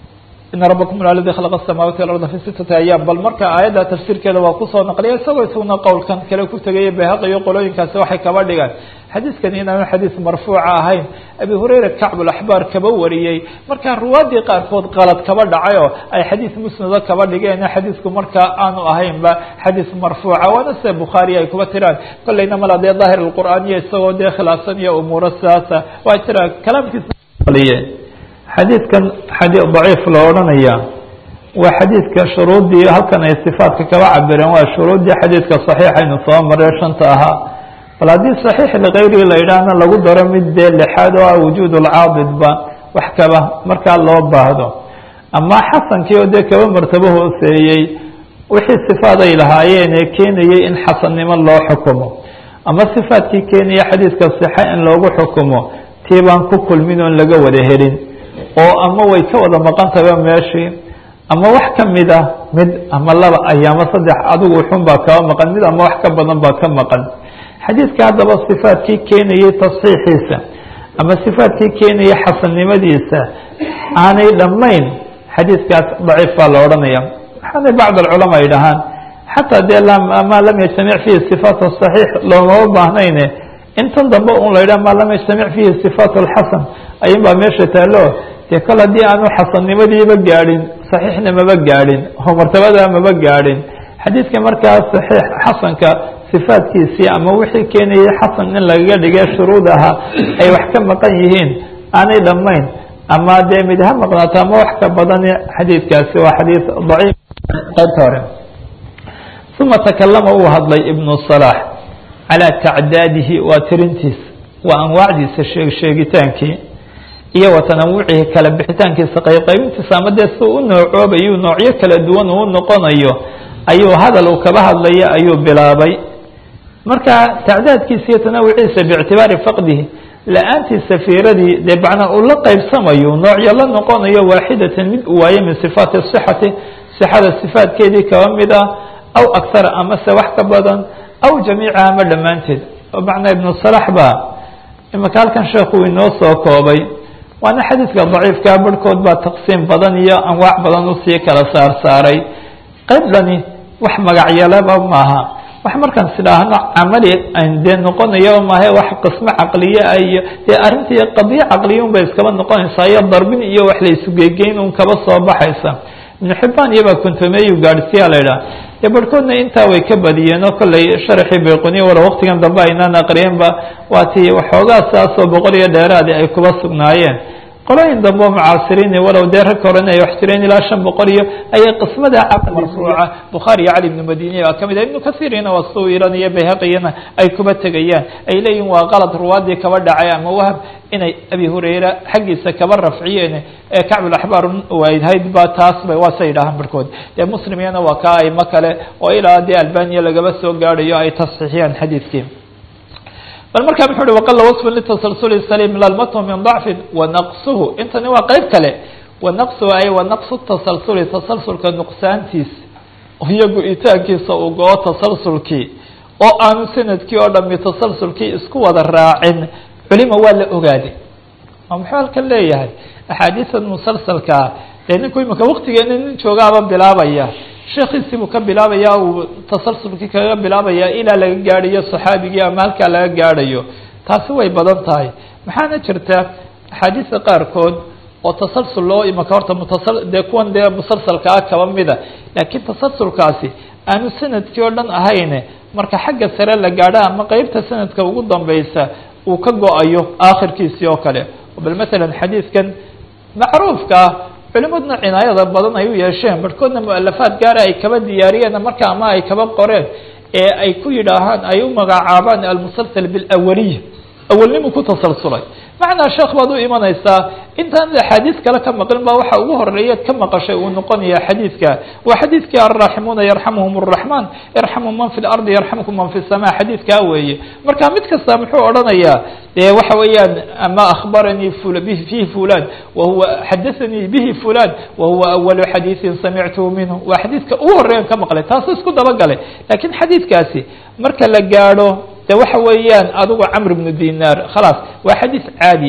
ina rabakum aladi khalaqa asamaawaati walarda fi sitati ayaam bal marka aayadda tafsiirkeeda waa kusoo naqliya isagoo isaguna qowlkan kale ku tegaya bayhaqi iyo qolooyinkaasi waxay kaba dhigaan xadiiskani inaanu xadiis marfuuca ahayn abi hurayra kacbulaxbaar kaba wariyey markaa ruwaadii qaarkood qalad kaba dhacay oo ay xadiis musnado kaba dhigeen xadiisku markaa aanu ahaynba xadiis marfuuca waana sida bukhaari ay kuba tiraan kolleyna mala dee daahir alqur'aaniya isagoo dee khilaafsan iyo umuuro sidaasa waa jira kalaamkiisa xadiidkan xadii daciif la odhanaya waa xadiidka shuruuddii halkan ay sifaatka kaba cabireen waa shuruuddii xadiidka saxiixaynu soo maree shanta ahaa bal haddii saxiix likayrihi la yidhaahna lagu daro mid dee lixaad oo ah wujuud lcaadidba wax kaba markaa loo baahdo ama xasankii oo dee kaba martabo hooseeyey wixii sifaad ay lahaayeen ee keenayay in xasannimo loo xukumo ama sifaadkii keenaya xadiidka sixa in loogu xukumo tii baan ku kulmin oon laga wada helin oo ama way ka wada maqan tahay meeshii ama wax ka mid ah mid ama laba ayaama saddex adigu xun baa kaba maqan mid ama wax ka badan baa ka maqan xadiidka haddaba sifaadkii keenayay tasxiixiisa ama sifaadkii keenaya xasannimadiisa aanay dhammayn xadiidkaas daciif baa la odhanaya waxaana bacd alculamaa ay dhahaan xataa dee maa lam yajtamic fihi sifaat saxiix loomama baahnayne intan dambe un la yidhah maa lam yajtamic fihi sifaat alxasan ayun baa meesha taalo dee kol haddii aanu xasannimadiiba gaadhin saxiixna maba gaadhin oo martabadaa maba gaadhin xadiidka markaa saxiix xasanka sifaadkiisii ama wixii keenayay xasan in lagaga dhigay shuruud ahaa ay wax ka maqan yihiin aanay dhammayn ama dee mid ha maqnaato ama wax ka badan xadiidkaasi waa xadiid daciif qaybta hore uma takalama uu hadlay ibnu salaax calaa tacdaadihi waa tirintiis waa anwaacdiisa sheeg sheegitaankii iyo wa tanawucihi kala bixitaankiisa qaybqaybintiisa ama dee si u noocoobayu noocyo kala duwan uu noqonayo ayuu hadal uu kaba hadlaya ayuu bilaabay marka tacdaadkiisa iyo tanawuciisa biictibaari faqdihi la-aantiisa fiiradii dee macnaa uu la qaybsamayo noocyo la noqonayo waaxidatan mid uu waayo min sifaati sixati sixada sifaadkeedii kaba mid ah aw akhara amase wax ka badan aw jamiica ama dhammaanteed oo macnaa ibnu salax baa imaka halkan sheekhu inoo soo koobay waana xadiidka daciifkaa barhkood baa taqsiim badan iyo anwaac badan usii kala saar saaray qaybdani wax magacyalaba maaha wax markaan sidhaahno camali an dee noqonayo maahe wax qismo caqliye ah iyo dee arrintii qadiyo caqliya un bay iskaba noqonaysaa iyo darbin iyo wax la isugegeyn un kaba soo baxaysa ibnu xibaan iyobaa kontomeeyu gaadhsiyaa la idhaha dee barhkoodna intaa way ka badiyeen oo kolley sharaxii bayquniya wala waqtigan dambe aynaan aqriyenba waa tii waxoogaa saasoo boqol iyo dheeraadi ay kuba sugnaayeen qolooyin dambe oo mucaasiriini walow dee rag horena ay wax jireen ilaa shan boqol iyo ayay qismada caqli marfuuca bukhaari iyo cali ibnu madiniya baa kamid ah ibnu kasiirina waa suu iran iyo bayhaqiyana ay kuba tegayaan ay leeyihin waa qalad ruwaadii kaba dhacay ama wahab inay abi hurayra xaggiisa kaba rafciyeen ee kacbulaxbaar ahayd ba taas ba waa say yidhahaan barhkood dee muslimiyana waa ka aimo kale oo ilaa dee albaniya lagaba soo gaadhayo ay tasxiixiyaan xadiidkii bal markaa muxuu uhi waqala wasfun litasalsuli saliim lalmathu min dacfin wanaqsuhu intani waa qeyb kale wanaqsuhu ay wanaqsu tasalsuli tasalsulka nuqsaantiis iyo go-itaankiisa uu go-o tasalsulkii oo aanu sanadkii oo dhami tasalsulkii isku wada raacin culima waa la ogaaday oo muxuu halkan leeyahay axaadiisan musalsalkaa dee ninku imika waktigeena nin joogaaba bilaabaya sheekiisii buu ka bilaabaya uu tasalsulkii kaga bilaabaya ilaa laga gaadhayo saxaabigii ama halkaa laga gaadhayo taasi way badan tahay maxaana jirta axaadiista qaarkood oo tasalsul loo imaka horta mutasal dee kuwan dee musalsalka ah kaba mida laakiin tasalsulkaasi aanu sanadkii oo dhan ahayne marka xagga sare la gaadho ama qeybta sanadka ugu dambeysa uu ka go-ayo aakhirkiisii oo kale bal matalan xadiidkan macruufka ah culimaduna cinaayada badan ay u yeesheen barhkoodna mualafaad gaara ay kaba diyaariyeen marka ama ay kaba qoreen ee ay ku yidhaahaan ay u magacaabaan almusalsal bilawaliya awalnimu ku tasalsulay macnaa sheekh baad u imanaysaa intaan axaadiis kale ka maqlin ba waxa ugu horeeyaad ka maqashay uu noqonaya xadiidka waa xadiidkii alraaximuuna yarxamuhum الraxman yarxamu man fi lardi yarxamkum man fi الsama xadiidkaa weeye marka mid kasta muxuu odhanayaa dee waxa weeyaan ama akhbaranii fihi fulan wahuwa xadaanii bihi fulan wahuwa awalu xadiiثin samictuhu minhu waa xadiidka ugu horeeyan ka maqlay taasu isku dabagalay lakiin xadiidkaasi marka la gaadho de waxa weeyaan adigu camr bnu dinaar khalaas waa xadiis caadiya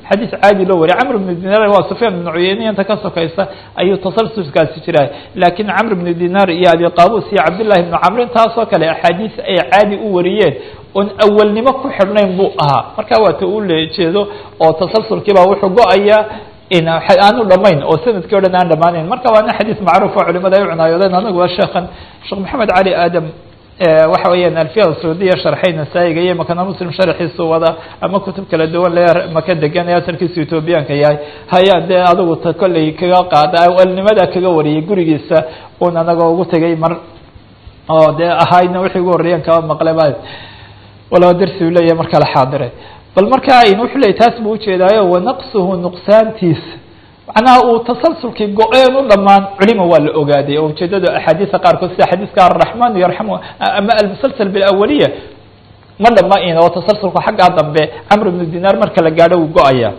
xadiis caadi loo wariya camr bnu dinaar waa sufyaan bnu cuyeyne inta ka sokaysa ayuu tasalsulkaasi jiraa laakiin camr bnu dinaar iyo abi qaabus iyo cabdillahi bnu camrin taasoo kale axaadiis ay caadi u wariyeen oon awalnimo ku xidhnayn buu ahaa marka waata uu leejeedo oo tasalsulkiibaa wuxuu go-ayaa aanu dhamayn oo sanadkii o dhan aan dhamaanayn marka waana xadiis macruuf oo culimada ay u cunaayodeen anagu waa sheekhan sheekh maxamed cali aadam waxa weeyaan alfiya saudiya sharxay nasaa-iga iyo makana muslim sharxiisu wada ama kutub kala duwan le maka degan ee asalkiisu ethoobiyaanka yahay hayaa dee adigu ta kolley kaga qaada awalnimada kaga wariyay gurigiisa un anagoo ugu tegay mar oo dee ahayna wixii ugu horreeyan kaba maqle ba walaba darsi u leeyahay marka la xaadiray bal marka wuxuu leeyay taas buu ujeedaayo wanaqsuhu nuqsaantiis macnaha uu tasalsulkii go-een u dhamaan culima waa la ogaaday oo ujeedada axaadiisa qaarkood sida xadiiska araxman yarxamu ama almusalsal bilawaliya ma dhamayn oo tasalsulku xaggaa dambe camr bnu dinaar marka la gaadho wuu go-aya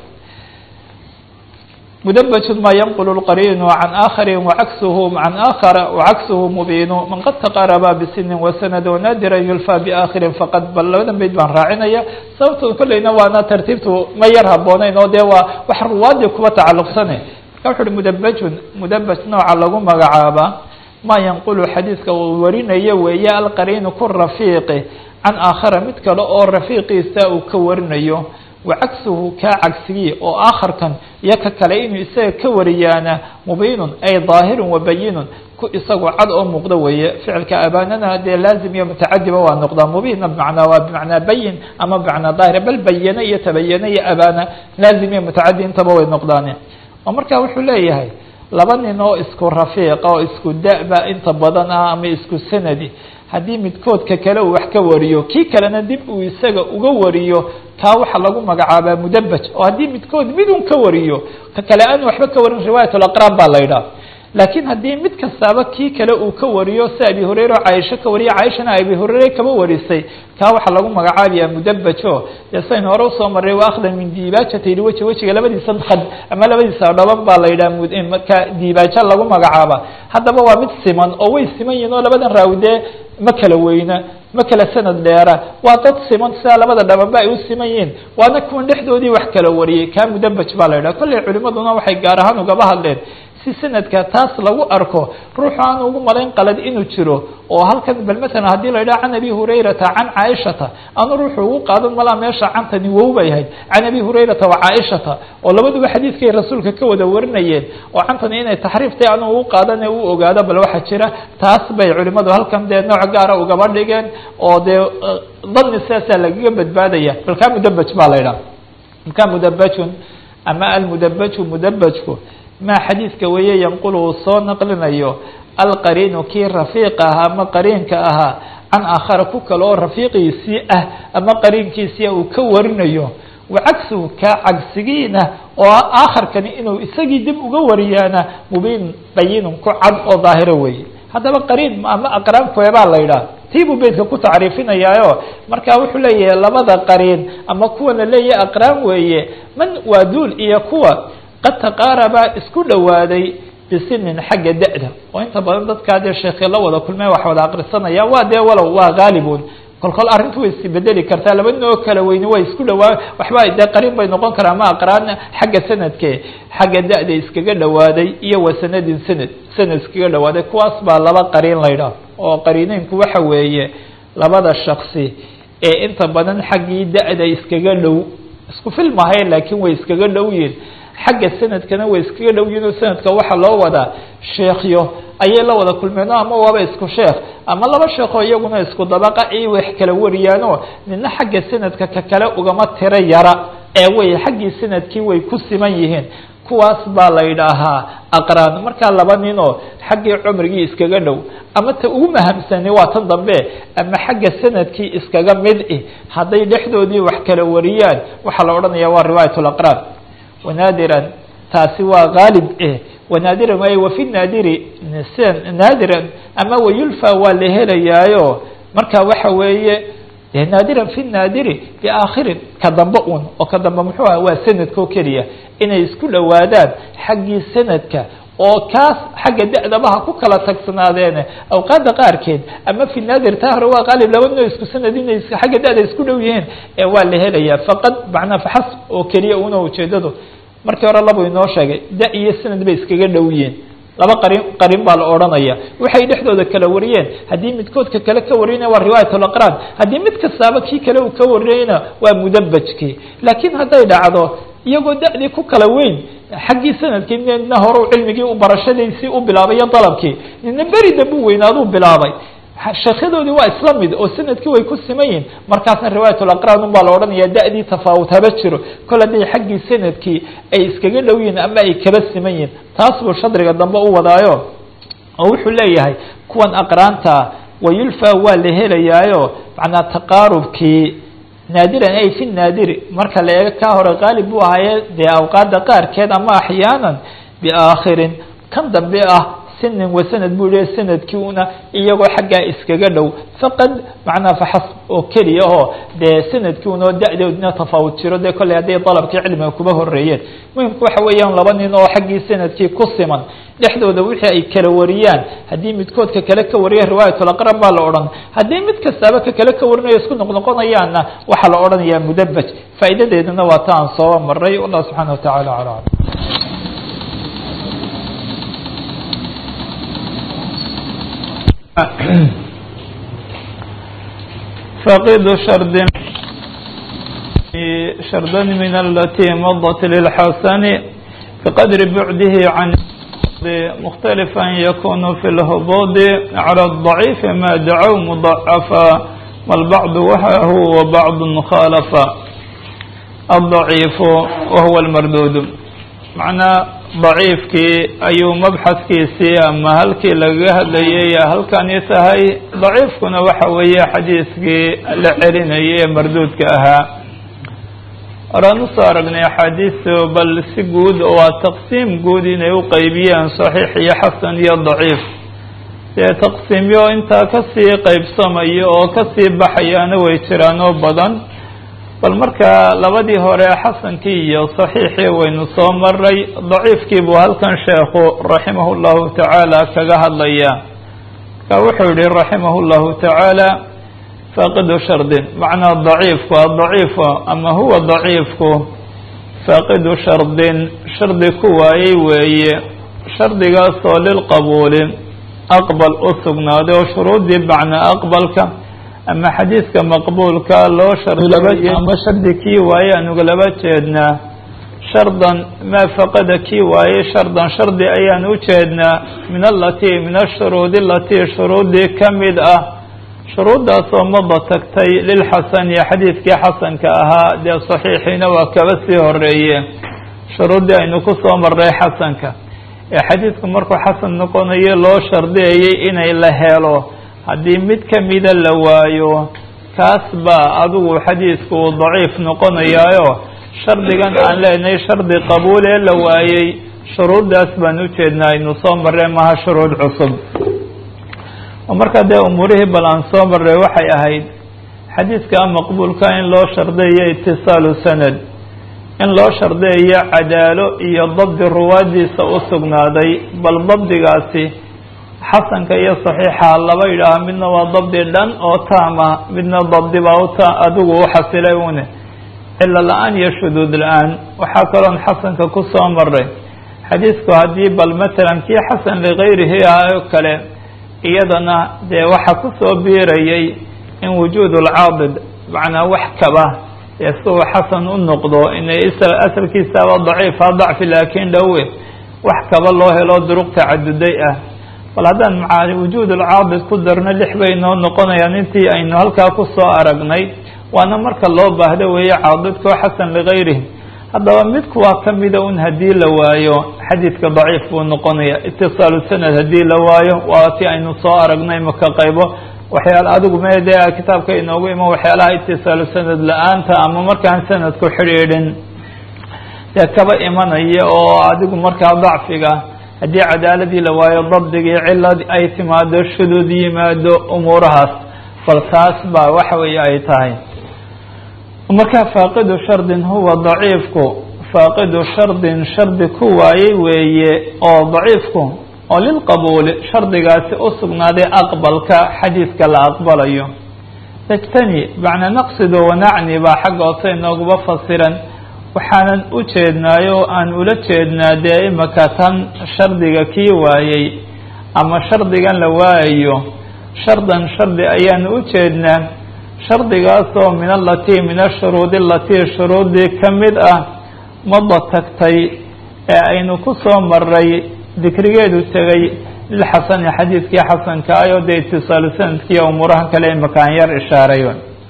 mdbj ma ynqل الqrيn عan آkخr وcagسh عan آkخر وcagسh mubin man qad تqarba bsن وsند وnadira yulfى بآkخiri faqad bal labadan bayd baan raacinaya sababto kolleyna waana tartiibtu ma yar habooneyn oo de waa wax ruwaadii kuba tacaluqsane marka wuxu uhi mdbjun mdbj nooca lagu magacaaba ma ynqulu xadiiska uu warinayo weeye alqariinu ku rafiiqi can aakhara mid kale oo rafiiqiisa uu ka warinayo wacagsuhu kaa cagsigii oo aakharkan iyo ka kale inuu isaga ka wariyaana mubiinun ay daahirun wabayinun ku isagu cad oo muuqdo weeye ficilka abaanana dee laazim iyo mutacadiba waa noqdaa mubiinna bimacnaa waa bimacnaa bayin ama bimacnaa daahir bal bayane iyo tabayane iyo abaana laazim iyo mutacadi intaba way noqdaane oo marka wuxuu leeyahay laba nin oo isku rafiiqa oo isku da-ba inta badan ah ama isku sanadi haddii midkoodka kale uu wax ka wariyo kii kalena dib uu isaga uga wariyo kaa waxaa lagu magacaabaa mudabaj oo haddii midkood midun ka wariyo ka kale aan waxba ka warin riwaayat laqraan baa la yidhaha laakiin haddii mid kastaaba kii kale uu ka wariyo si abi hurayra oo caaisho ka wariya caaishana abi hurayre kaba warisay kaa waxaa lagu magacaabayaa mudabajo dee sayn hore usoo maray wa akhdan min diibaajati liweji wejiga labadiisa khad ama labadiisa dhaban baa la yidhaha marka diibaajo lagu magacaaba haddaba waa mid siman oo way siman yihin oo labadan raawi dee ma kala weyna ma kala sanad dheera waa dad siman sidaa labada dhabanba ay u siman yihiin waana kuwan dhexdoodii wax kala wariyey kaa mudabaj baa la yidhaha kolley culimaduna waxay gaar ahaan ugaba hadleen si sanadka taas lagu arko ruuxu aan ugu malayn qalad inuu jiro oo halkan bal matalan haddii la yidhaha can abi hurayrata can caaishata aanu ruuxu ugu qaadan malaa meesha cantani wow bay ahayd can abi hurayrata wa caaishata oo labaduba xadiidkay rasuulka ka wada warinayeen oo cantani inay taxriiftay aanu ugu qaadan ee u ogaado bal waxaa jira taas bay culimadu halkan dee nooc gaara ugaba dhigeen oo dee dani sidaasaa lagaga badbaadaya bal kaa mudabaj baa la yidhaha marka mudabajun ama almudabaju mudabajku ma xadiidka weeye yanqulu uu soo naqlinayo alqariinu kii rafiiqa ahaa ama qariinka ahaa can aakhara ku kale oo rafiiqiisii ah ama qariinkiisia uu ka warinayo wacagsuhu kaa cagsigiina oo aakharkani inuu isagii dib uga wariyaana mubiin bayinun ku cad oo daahiro weeye haddaba qariin ama aqraan kuebaa la yidhaha tii buu beydka ku tacriifinayaayo marka wuxuu leeyahay labada qariin ama kuwa la leeyahay aqraan weeye man waa duul iyo kuwa qad taqaarabaa isku dhowaaday bisinin xagga da-da oo inta badan dadkaa dee sheekhi la wada kulmeen wax wada akrisanaya waa dee walow waa haalibun kol kol arrintu way isbedeli kartaa laba nin oo kala weyni way isku dhawaa waxba dee qariin bay noqon karaa ama aqraan xagga sanadke xagga da-da iskaga dhawaaday iyo wa sanadin sanad sanad iskaga dhawaaday kuwaas baa laba qariin la ydhaah oo qariineynku waxa weeye labada shaksi ee inta badan xaggii da-da iskaga dhow isku filmahay laakiin way iskaga dhow yihin xagga sanadkana way iskaga dhow yihin oo sanadka waxaa loo wadaa sheekyo ayay la wada kulmeen ama waaba isku sheekh ama laba sheekoo iyaguna isku dabaqa ay wax kala wariyaanoo nina xagga sanadka ka kale ugama tiro yara ee way xaggii sanadkii way ku siman yihiin kuwaas baa la yidhaahaa aqraan markaa laba ninoo xaggii cumrigii iskaga dhow ama ta ugu mahamsani waa tan dambe ama xagga sanadkii iskaga mid i hadday dhexdoodii wax kala wariyaan waxaa la odhanaya waa riwaayat laqraan wanaadiran taasi waa haalib eh wanaadiran waay wafi naadiri naadiran ama wayulfa waa la helayaayo marka waxa weeye naadiran fi naadiri biaakhirin ka dambe un oo ka dambe muxuu aha waa sanadkao keliya inay isku dhowaadaan xaggii sanadka oo kaas xagga da-dabaha ku kala tagsanaadeen awqaadda qaarkeed ama fi naadir taa hore waa qaalib laba noo isku sanad inay xagga da-da isku dhow yihiin ee waa la helayaa faqad macnaa faxas oo keliya una ujeedadu markii hore labu inoo sheegay da iyo sanad bay iskaga dhow yihiin laba qarin qarin baa la odhanaya waxay dhexdooda kala wariyeen haddii midkoodka kale ka wariyana waa riwaayat laqraan haddii mid kastaaba kii kale uu ka wariyeyna waa mudabajkii laakiin hadday dhacdo iyagoo da-dii ku kala weyn xaggii sanadkii nina hore cilmigii u barashadiisii u bilaabay iyo dalabkii nina beri dambu weynaaduu bilaabay sheekyadoodii waa isla mid oo sanadkii way ku siman yihin markaasna riwaayat laqraan un baa la odhanaya da-dii tafaawut haba jiro kol hadday xaggii sanadkii ay iskaga dhow yihin ama ay kaba siman yihin taas buu shadriga dambe u wadaayo oo wuxuu leeyahay kuwan aqraanta wayulfa waa la helayaayo macnaa taqaarubkii naadiran ay fi naadiri marka la eego kaa hore qaalib buu ahaaye dee awqaada qaarkeed ama axyaanan biaakhirin kan dambe ah sinin wasanad buu leeyahy sanadkii una iyagoo xaggaa iskaga dhow faqad macnaa faxas oo keliya oo dee sanadkii unoo da-doodna tafaawud jiro dee kolley hadday dalabkii cilmiga kuba horeeyeen muhimku waxa weeyaan laba nin oo xaggii sanadkii ku siman dhexdooda wixii ay kala wariyaan haddii midkoodka kale ka wariya riwaayatulaqran baa la odhan haddii mid kastaaba ka kale ka warinayo isku noqnoqonayaanna waxaa la odhanayaa mudabaj faa'iidadeeduna waa ta aan sooba maray wallah subxaana watacala aclam فقد شرد شردا من التي مضت للحسن بقدر بعده عن مختلفا يكون في الهبوط على الضعيف ما دعوا مضعفا والبعض وهو وبعض خالفا الضعيف وهو المردود معنى daciifkii ayuu mabxadkiisii ama halkii lagaga hadlayay halkani tahay daciifkuna waxa weeye xadiiskii la celinayay ee marduudka ahaa horaan usoo aragnay axaadiistu bal si guud waa taqsiim guud inay u qeybiyeen saxiix iyo xasan iyo daciif dee taqsiimyo intaa kasii qeybsamayo oo kasii baxayaana way jiraan oo badan bal marka labadii hore xasankii iyo saxiixii waynu soo maray daciifkii buu halkan sheekhu raximah llahu tacaala kaga hadlaya marka wuxuu yihi raximah llahu tacaala faaqidu shardin macnaa daciifku adaciifu ama huwa daciifku faaqidu shardin shardi ku waayey weeye shardigaasoo lilqabuuli aqbal u sugnaaday oo shuruudii bacna aqbalka ama xadiiska maqbuulka loo shardi ama shardi kii waaye anuga laba jeednaa shardan maa faqada kii waaye shardan shardi ayaan u jeednaa min alatii min ashuruudi alatii shuruudii ka mid ah shuruuddaasoo mada tagtay lilxasani xadiidkii xasanka ahaa dee saxiixiina waa kaba sii horeeye shuruuddii aynu ku soo maray xasanka ee xadiidku markuu xasan noqonayo loo shardiyayay inay la helo haddii mid kamida la waayo kaas baa adigu xadiisku uu daciif noqonayaayo shardigan aan leenahay shardi qabuul ee la waayey shuruuddaas baan ujeednaa aynu soo marray maha shuruud cusub oo markaa dee umuurihii bal aan soo marray waxay ahayd xadiiska maqbuulka in loo shardiyayo itisaalu sanad in loo shardiyayo cadaalo iyo dabdi ruwaadiisa u sugnaaday bal dabdigaasi xasanka iyo saxiixa laba yidhaaha midna waa dabdi dhan oo taama midna dabdi baa uta adigu u xasilay une cilo la-aan iyo shuduud la-aan waxaa kaloon xasanka ku soo maray xadiisku haddii bal matalan kii xasan ligayrihi ah oo kale iyadana dee waxaa kusoo biirayay in wujuud lcaadid macnaa wax kaba dee si uu xasan u noqdo inay asalkiisaaba daciifa dacfi laakiin dhowe wax kaba loo helo duruq tacaduday ah bal haddaan maca wujuud alcaabid ku darno lix bay noo noqonayaan intii aynu halkaa kusoo aragnay waana marka loo baahdo weeye caadidkao xasan ligayrihi haddaba midku waa kamida un haddii la waayo xadiidka daciif buu noqonaya itisaalu sanad haddii la waayo waa ti aynu soo aragnay maka qaybo waxyaala adigu me dee kitaabka inoogu iman waxyaalaha itisaalu sanad la-aanta ama markaan sanadku xidhiidhin dee kaba imanaya oo adigu markaa dacfiga haddii cadaaladii la waayo dabdigii cilad ay timaado shuduud yimaado umuurahaas bal taas baa waxa weeye ay tahay markaa faaqidu shardin huwa daciifku faaqidu shardin shardi ku waayey weeye oo daciifku oo lilqabuuli shardigaasi u sugnaaday aqbalka xadiidka la aqbalayo degtani macnaa naqsido wanacni baa xagga hoose inooguba fasiran waxaanan u jeednaayo oo aan ula jeednaa dee imaka tan shardiga kii waayey ama shardigan la waayayo shardan shardi ayaanu u jeednaa shardigaasoo min alatii min ashuruudi alatii shuruudii ka mid ah mada tagtay ee aynu ku soo maray dikrigeedu tegay lilxasani xadiidkii xasanka ayoo dee itisaalu sanadkiiyo umuuraha kale imaka aan yar ishaaray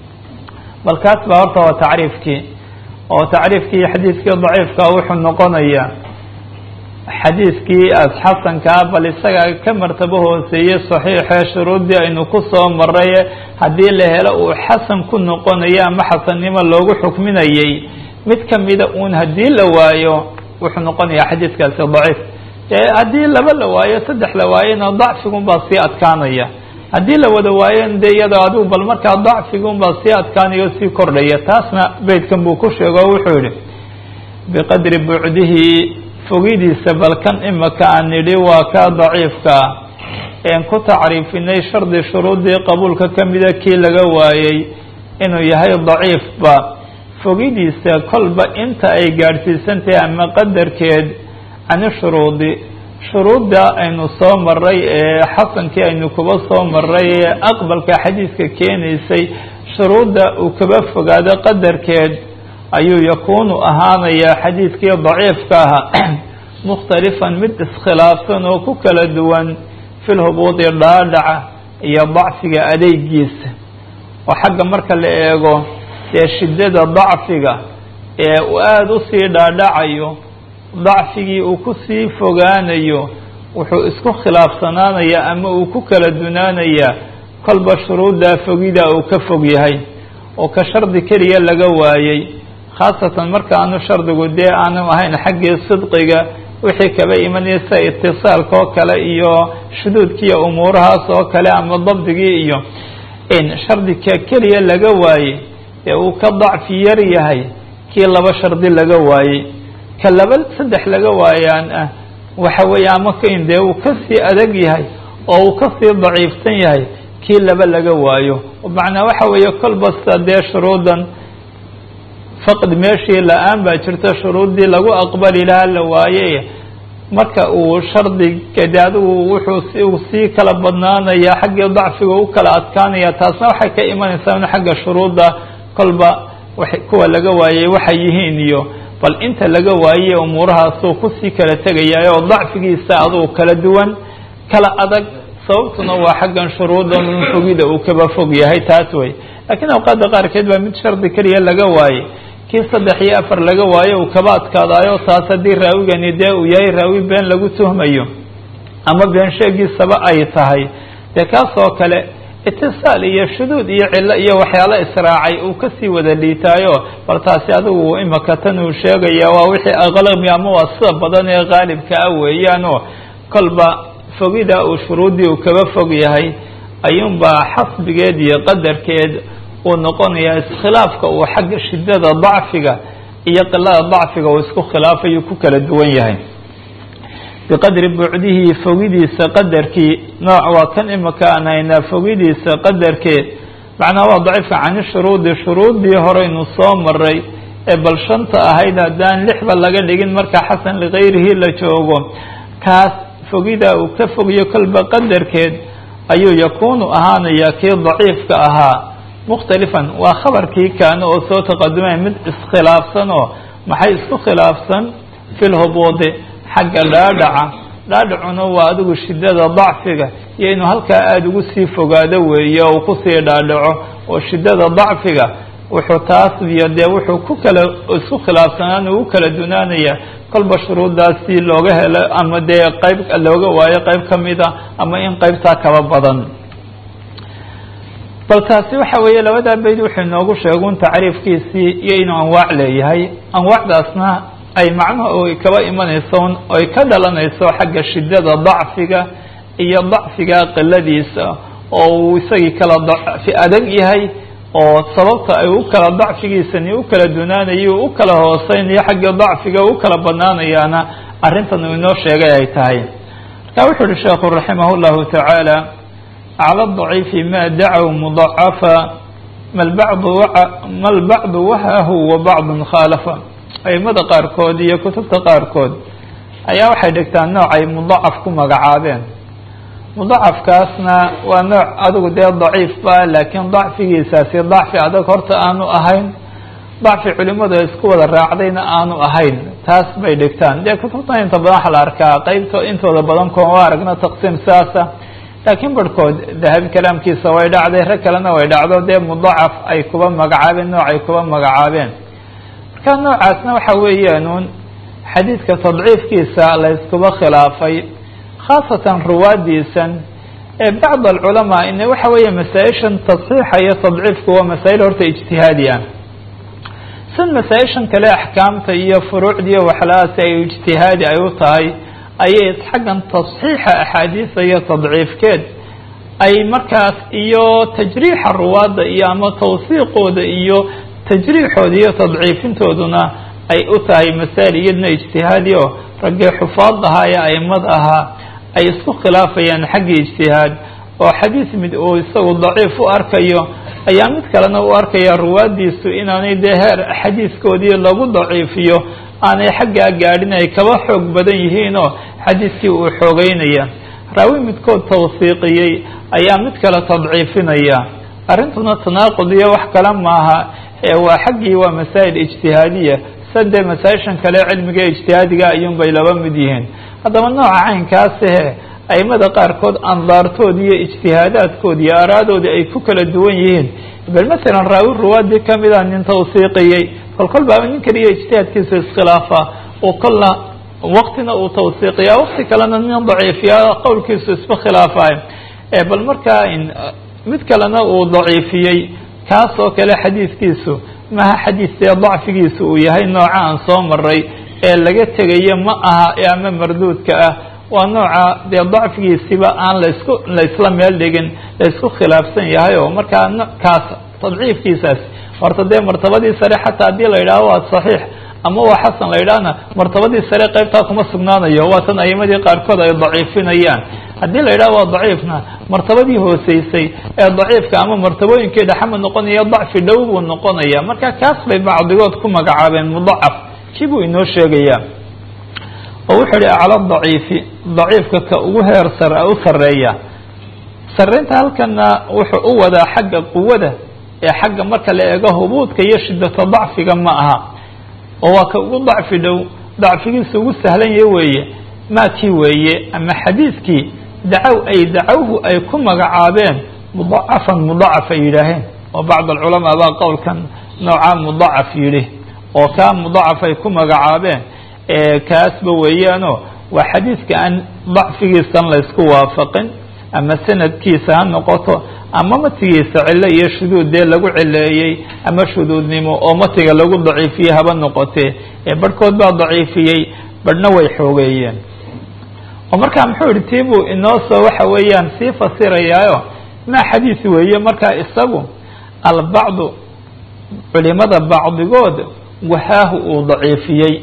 bal kaas baa horta waa tacriifkii oo tacriifkii xadiidkii daciifka wuxuu noqonayaa xadiidkii xasankaa bal isaga ka martabo hooseeyey saxiixee shuruuddii aynu ku soo maray haddii la helo uu xasan ku noqonayo ama xasannimo loogu xukminayay mid kamida uun haddii la waayo wuxuu noqonayaa xadiidkaasi daciif haddii laba la waayo saddex la waayona dacfigun baa sii adkaanaya haddii la wada waayon de iyadoo adigu bal markaa dacfigun baa sii adkaanaya o sii kordhaya taasna beydkan buu ku sheego o wuxuu yihi biqadri bucdihi fogidiisa bal kan imaka aan nidhi waa kaa daciifkaa een ku tacriifinay shardi shuruudii qabuulka kamida kii laga waayey inuu yahay daciifba fogidiisa kolba inta ay gaadhsiisantahay ama qadarkeed cani shuruudi shuruudda aynu soo maray ee xasankii aynu kuba soo maray ee aqbalka xadiidka keenaysay shuruudda uu kaba fogaado qadarkeed ayuu yakuunu ahaanayaa xadiidkii daciifka ahaa mukhtalifan mid iskhilaafsan oo ku kala duwan fi lhubuudi dhaadhaca iyo dacfiga adeegiisa oo xagga marka la eego dee shiddada dacfiga ee uu aada usii dhaadhacayo dacfigii uu kusii fogaanayo wuxuu isku khilaafsanaanayaa ama uu ku kala dunaanayaa kolba shuruuddaa fogida uu ka fog yahay oo ka shardi keliya laga waayey khaasatan marka aanu shardigu dee aanu ahayn xaggii sidqiga wixii kaba imanaya sida itisaalka oo kale iyo shuduudkiiyo umuurahaas oo kale ama dabdigii iyo in shardika keliya laga waayey ee uu ka dacfi yar yahay kii laba shardi laga waayey ka laba saddex laga waayaan ah waxa weeye ama kain dee uu kasii adag yahay oo uu kasii daciifsan yahay kii laba laga waayo macnaa waxa weeye kolbasta dee shuruudan faqd meeshii la-aan baa jirta shuruuddii lagu aqbali lahaa la waaye marka uu shardiga de adigu wuxuu sii kala badnaanaya xaggii dacfiga u kala adkaanaya taasna waxay ka imanaysaa in xagga shuruudda kolba kuwa laga waayey waxay yihiin iyo bal inta laga waaye umuurahaasuu kusii kala tegaya oo dacfigiisa adugu kala duwan kala adag sababtuna waa xaggan shuruudan fogida uu kaba fog yahay taas wey lakiin awqaadda qaarkeed baa mid shardi keliya laga waaye kii saddex iyo afar laga waayo uu kaba adkaadaayo taas haddii raawigani dee uu yahay raawi been lagu tuhmayo ama been sheegiisaba ay tahay dee kaas oo kale itisaal iyo shuduud iyo cillo iyo waxyaalo israacay uu kasii wada liitaayo bal taasi adigu imaka tan uu sheegaya waa wixii aqlami ama waa sida badan ee qaalibka ah weeyaanoo kolba fogida uu shuruuddii uu kaba fog yahay ayuunbaa xasbigeed iyo qadarkeed uu noqonayaa iskhilaafka uu xagga shiddada dacfiga iyo qilada dacfiga uu isku khilaafayu ku kala duwan yahay biqadri bucdihi fogidiisa qadarkii nooc waa kan imaka aan haynaa fogidiisa qadarkeed macnaa waa daciifka cani shuruudi shuruuddii horeynu soo maray ee bal shanta ahayd haddaan lixba laga dhigin marka xasan likayrihi la joogo kaas fogida uu ka fogiyo kolba qadarkeed ayuu yakuunu ahaanayaa kii daciifka ahaa mukhtalifan waa khabarkii kaana oo soo taqadumay mid iskhilaafsan oo maxay isku khilaafsan fi lhubuudi xagga dhaadhaca dhaadhacuna waa adigu shiddada dacfiga iyo inuu halkaa aada ugu sii fogaado weeye uu kusii dhaadhaco oo shiddada dacfiga wuxuu taas iyo dee wuxuu ku kala isku khilaafsanaan ugu kala dunaanaya kolba shuruuddaasi looga helo ama dee qayb looga waayo qayb ka mid a ama in qaybtaa kaba badan bal taasi waxa weeye labadaa bayd wuxuu inoogu sheegun tacriifkiisii iyo inuu anwaac leeyahay anwaacdaasna ay macnuhu ay kaba imanayso oy ka dhalanayso xagga shiddada dacfiga iyo dacfiga qiladiisa oo uu isagii kala dacfi adag yahay oo sababta ay u kala dacfigiisani u kala dunaanayo u kala hooseynayo xagga dacfiga u kala banaanayaana arrintan uu inoo sheegay ay tahay marka wuxu uhi sheekhu raximah llahu tacaala cala daciifi ma dacow mudacafa mal bacdu mal bacdu wahahu wa bacdun khaalafa aimada qaarkood iyo kutubta qaarkood ayaa waxay dhigtaan nooc ay mudacaf ku magacaabeen mudacafkaasna waa nooc adigu dee daciif ba laakiin dacfigiisaasi dacfi adag horta aanu ahayn dacfi culimadu isku wada raacdayna aanu ahayn taas bay dhigtaan dee kutubtan inta badan waxa la arkaa qeybto intooda badan kooma aragno taqsiim saasa laakiin barhkood dahabi kalaamkiisa way dhacday rag kalena way dhacdo dee mudacaf ay kuba magacaabeen nooc ay kuba magacaabeen marka noocaasna waxa weeyaanuun xadiidka tadciifkiisa la iskuba khilaafay khaasatan ruwaadiisan ee bacd alculamaa in waxa weeye masaa-ishan tasxiixa iyo tadciifku waa masaa-il horta ijtihaadi ah sid masaa-ishan kale axkaamta iyo furuucda iyo waxlahaasi ay ijtihaadi ay u tahay ayay xaggan tasxiixa axaadiisa iyo tadciifkeed ay markaas iyo tajriixa ruwaadda iyo ama tawsiiqooda iyo tajriixooda iyo tadciifintooduna ay u tahay masaa'il iyadna ijtihaadi oo raggii xufaad ahaa ee aimad ahaa ay isku khilaafayaan xagga ijtihaad oo xadiis mid uu isagu daciif u arkayo ayaa mid kalena u arkaya ruwaadiisu inaanay dee heer xadiiskoodii lagu daciifiyo aanay xaggaa gaadhin ay kaba xoog badan yihiinoo xadiiskii uu xoogeynaya raawi midkood tawsiiqiyey ayaa mid kale tadciifinaya arrintuna tanaaqud iyo wax kale maaha ee waa xaggii waa masaa'il ijtihaadiya sadee masaa-ishan kale cilmiga ijtihaadiga ayuunbay laba mid yihiin haddaba nooca caynkaasihe aimada qaarkood andaartoodi iyo ijtihaadaadkoodi iyo araadoodi ay ku kala duwan yihiin bal masalan raawi ruwaadii kamida nin tawsiiqiyey kol kol baaba nin kaliya ijtihaadkiisa iskhilaafa oo kolna waktina uu tawsiiqiya wakti kalena nin daciifiya qowlkiisu isba khilaafayo bal markaa mid kalena uu daciifiyey kaas oo kale xadiiskiisu maha xadiis dee dacfigiisu uu yahay nooca aan soo maray ee laga tegayo ma aha ama marduudka ah waa nooca dee dacfigiisiba aan laisku laisla meel dhigin laisku khilaafsan yahay oo markaa kaas tadciifkiisaas horta dee martabadii sare xataa haddii la yidhaaho waa saxiix ama waa xasan la yidhaahna martabadii sare qaybtaa kuma sugnaanayo waa tan aimadii qaarkood ay daciifinayaan haddii la yidhaho waa daciifna martabadii hooseysay ee daciifka ama martabooyinkii dhexama noqonaya dacfi dhow buu noqonaya marka kaas bay bacdigood ku magacaabeen mudacaf kii buu inoo sheegaya oo wuxuu yihi acla daciifi daciifka ka ugu heer sar u sareeya sareynta halkana wuxuu u wadaa xagga quwada ee xagga marka la eego hubuudka iyo shidata dacfiga ma aha oo waa ka ugu dacfi dhow dacfigiisa ugu sahlan ya weeye maakii weeye ama xadiidkii dacow ay dacowhu ay ku magacaabeen mudacafan mudacaf ay yidhaaheen oo bacd alculamaa baa qowlkan noocaa mudacaf yidhi oo kaa mudacaf ay ku magacaabeen kaasba weeyaano waa xadiidka aan dacfigiisan laysku waafaqin ama sanadkiisa ha noqoto ama matigiisa cilo iyo shuduud dee lagu cileeyey ama shuduudnimo oo matiga lagu daciifiyey haba noqotee ee barhkood baa daciifiyey barhna way xoogeeyeen oo markaa muxuu yihi tii buu inoo soo waxa weeyaan sii fasirayaayo maa xadiis weeye markaa isagu albacdu culimada bacdigood wahaahu uu daciifiyey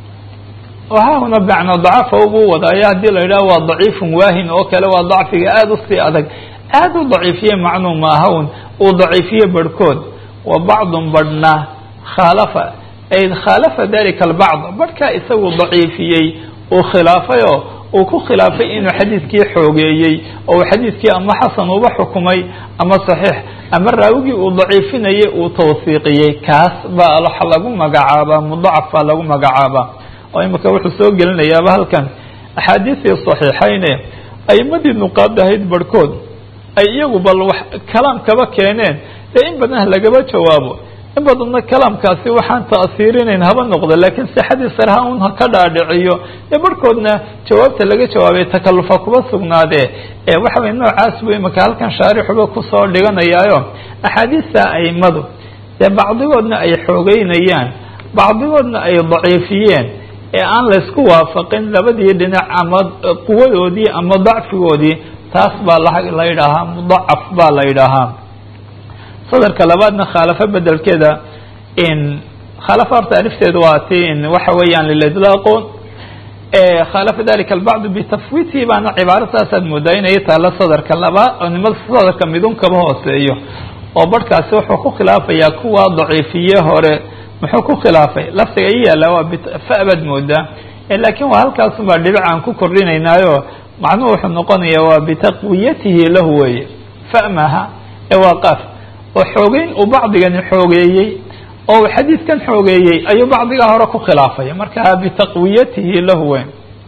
wahaahuna bacna dacafa ubuu wadaayo haddii la yidhaho waa daciifun waahin oo kale waa dacfiga aada usii adag aada u daciifiye macnuu maahawn uu daciifiye barhkood wa bacdun barhna khaalafa ay khaalafa dalika albacd barhkaa isagu daciifiyey uu khilaafayoo uu ku khilaafay inuu xadiidkii xoogeeyey oo uu xadiidkii ama xasan uba xukumay ama saxiix ama raawigii uu daciifinayay uu tawsiiqiyey kaas baa waxa lagu magacaabaa mudacaf baa lagu magacaabaa oo imika wuxuu soo gelinayaaba halkan axaadiistii saxiixayne aimadii nuqaad ahayd barhkood ay iyagu bal wax kalaam kaba keeneen dee in badan lagaba jawaabo in badanna kalaamkaasi waxaan ta'siirinayn haba noqdo laakiin sixadii sarha un ka dhaadhiciyo dee barhkoodna jawaabta laga jawaabay takalufa kuba sugnaadee ee waxa weye noocaas buu imika halkan shaarixuba kusoo dhiganayaayo axaadiista aimadu dee bacdigoodna ay xoogeynayaan bacdigoodna ay daciifiyeen ee aan laysku waafaqin labadii dhinac ama quwadoodii ama dacfigoodii taas baa la yidhaahaa mudacaf baa la yidhaahaa sadarka labaadna khaalafo bedelkeeda in khaalafo horta alifteedu waa ti in waxa weeyaan lilidlaaqo khaalafa dalika albacdu bitafwiitihi baana cibaaro saasaad moodaa inay taalla sadarka labaad oo nimada sadarka midun kaba hooseeyo oo barhkaasi wuxuu ku khilaafayaa kuwa daciifiye hore muxuu ku khilaafay laftiga i yaalla waa fa baad moodaa laakiin waa halkaasun baa dhibic aan ku kordhinaynaayo macnuhu wuxuu noqonaya waa bitaqwiyatihi lahu weeye fa maaha ee waa qaaf oo xoogeyn uu bacdigani xoogeeyey oo uu xadiidkan xoogeeyey ayuu bacdigaa hore ku khilaafaya marka bitaqwiyatihi lahu weyn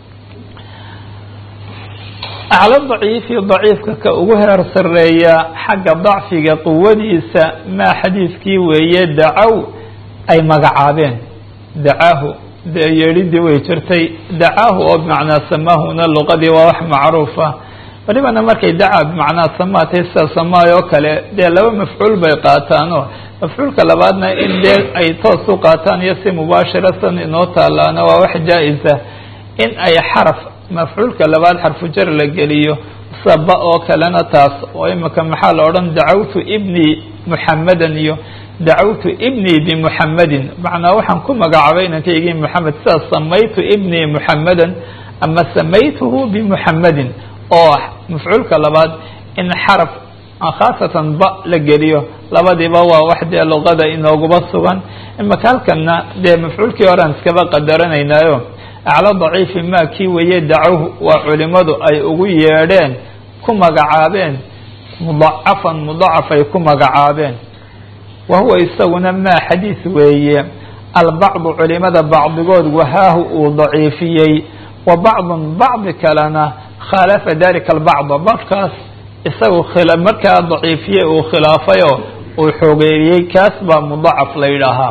aclo daciifi daciifka ka ugu heer sareeya xagga dacfiga quwadiisa maa xadiidkii weeye dacaw ay magacaabeen dacaahu dee yeedhidii way jirtay dacaahu oo bimacnaa samaahuna luqadii waa wax macruufa walibana markay dacaa bimacnaa samaatay sida samaay oo kale dee laba mafcuul bay qaataanoo mafcuulka labaadna in dee ay toos u qaataan iyo si mubaashira san inoo taalaana waa wax jaa-isa in ay xaraf mafcuulka labaad xarfu jar la geliyo saba oo kalena taas oo imika maxaa la odhan dacawtu ibni muxamadan iyo dacawtu ibnii bimuxamadin macnaa waxaan ku magacaabay inankaygii moxamed sidaas samaytu ibnii muxamadan ama samaytuhu bimuxamadin oo mafcuulka labaad in xaraf khaasatan ba la geliyo labadiiba waa wax dee luqada inooguba sugan imaka halkana dee mafcuulkii horean iskaba qadaranaynaayo aclo daciifi maa kii weeye dacawhu waa culimadu ay ugu yeedheen ku magacaabeen mudacafan mudacaf ay ku magacaabeen wa huwa isaguna maa xadiis weeye albacdu culimada bacdigood wahaahu uu daciifiyey wa bacdun bacdi kalena khaalafa dalika albacda barkaas isagu markaa daciifiyey uu khilaafayoo uu xoogeeyey kaas baa mudacaf la yidhaahaa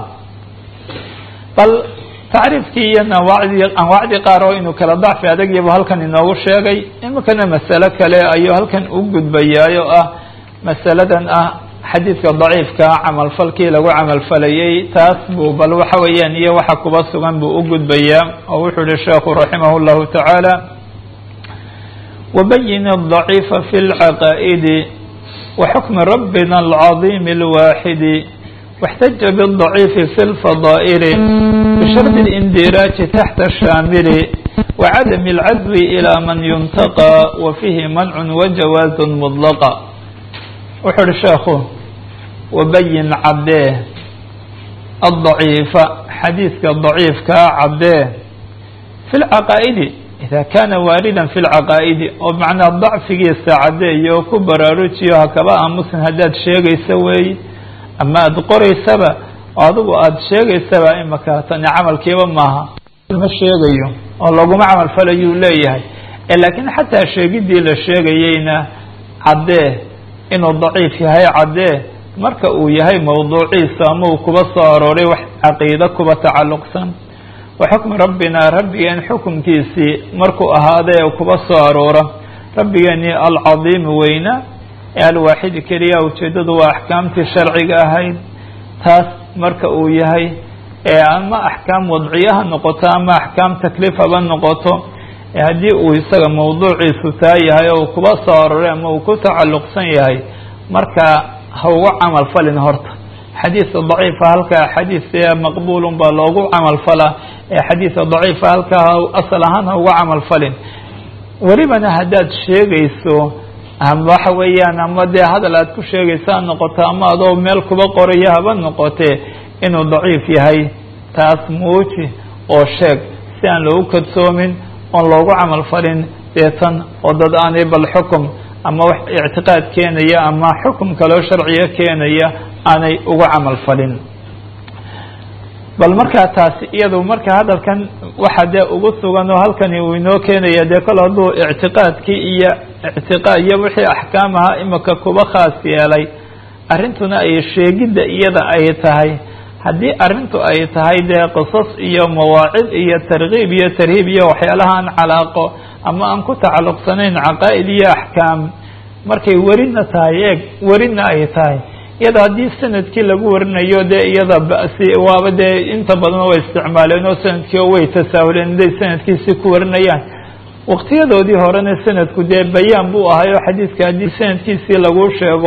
bal tacriifkii iyo anwaacdii anwaacdii qaar oo inuu kala dacfi adagiibu halkan inoogu sheegay imikana masalo kale ayuu halkan u gudbayaayo ah masaladan ah xadiidka daciifka camalfalkii lagu camalfalayey taas buu bal waxa weeyaan iyo waxa kuba sugan buu u gudbayaa oo wuxuu yihi sheekhu raximah llahu tacaala wabayin الضaciifa fi اlcaqaa'idi waxukmi rabbina alcaظim اlwaaxidi واxtaja bالضaciifi fi اlfadaa'ili bishardi اlindiraaji taxta shaamili wacadami اlcadwi ilى man yuntaqى wa fiihi mancu wajawaaز mطlaqa wuxuu uhi sheekhu wabayin caddee الضaciifa xadiidka daciifkaa caddee fi اlcaqaa'idi ida kana waaridan fi lcaqaa'idi oo macnaa dacfigiisa caddeeyo oo ku baraarujiyo hakaba aamusin haddaad sheegaysa weeye ama aada qoraysaba oo adigu aada sheegaysaba imaka tani camalkiiba maaha ma sheegayo oo laguma camal falayuu leeyahay laakiin xataa sheegidii la sheegayeyna caddee inuu daciif yahay caddee marka uu yahay mawduuciisa ama uu kuba soo arooray wax caqiide kuba tacalluqsan wa xukmi rabbina rabbigeen xukumkiisii markuu ahaadee kuba soo aroora rabbigeenii alcadiimi weyna ee alwaaxidi keliya ujeeddadu waa axkaamtii sharciga ahayd taas marka uu yahay ee ama axkaam wadciya ha noqoto ama axkaam takliif haba noqoto haddii uu isaga mawduuciisu taa yahay oo kuba soo aroray ama uu ku tacalluqsan yahay marka ha uga camal falin horta xadiidka daciifa halkaa xadiis maqbuulun baa loogu camal falaa ee xadiidka daciifa halkaa asal ahaan ha uga camal falin welibana haddaad sheegayso ama waxa weeyaan ama dee hadal aad ku sheegayso ha noqoto ama adoo meel kuba qorayo haba noqotee inuu daciif yahay taas muuji oo sheeg si aan loogu kadsoomin oon loogu camal falin deetan oo dad aanay bal xukum ama wax ictiqaad keenaya ama xukum kaloo sharciga keenaya aanay ugu camal falin bal markaa taasi iyadu marka hadalkan waxa dee ugu sugan oo halkani uu inoo keenaya dee kol hadduu ictiqaadkii iyo ictiqaad iyo wixii axkaam ahaa imika kuba khaas yeelay arrintuna ay sheegidda iyada ay tahay haddii arrintu ay tahay dee qisas iyo mawaacid iyo tarkiib iyo tarhiib iyo waxyaalaha aan calaaqo ama aan ku tacalluqsanayn caqaa'id iyo axkaam markay werina tahay eeg werina ay tahay iyada haddii sanadkii lagu warinayo dee iyada basi waaba dee inta badan way isticmaaleen oo sanadkii oo way tasaahuleen inday sanadkiisii ku warinayaan waqtiyadoodii horena sanadku dee bayaan buu ahay oo xadiidka haddii sanadkiisii lagu sheego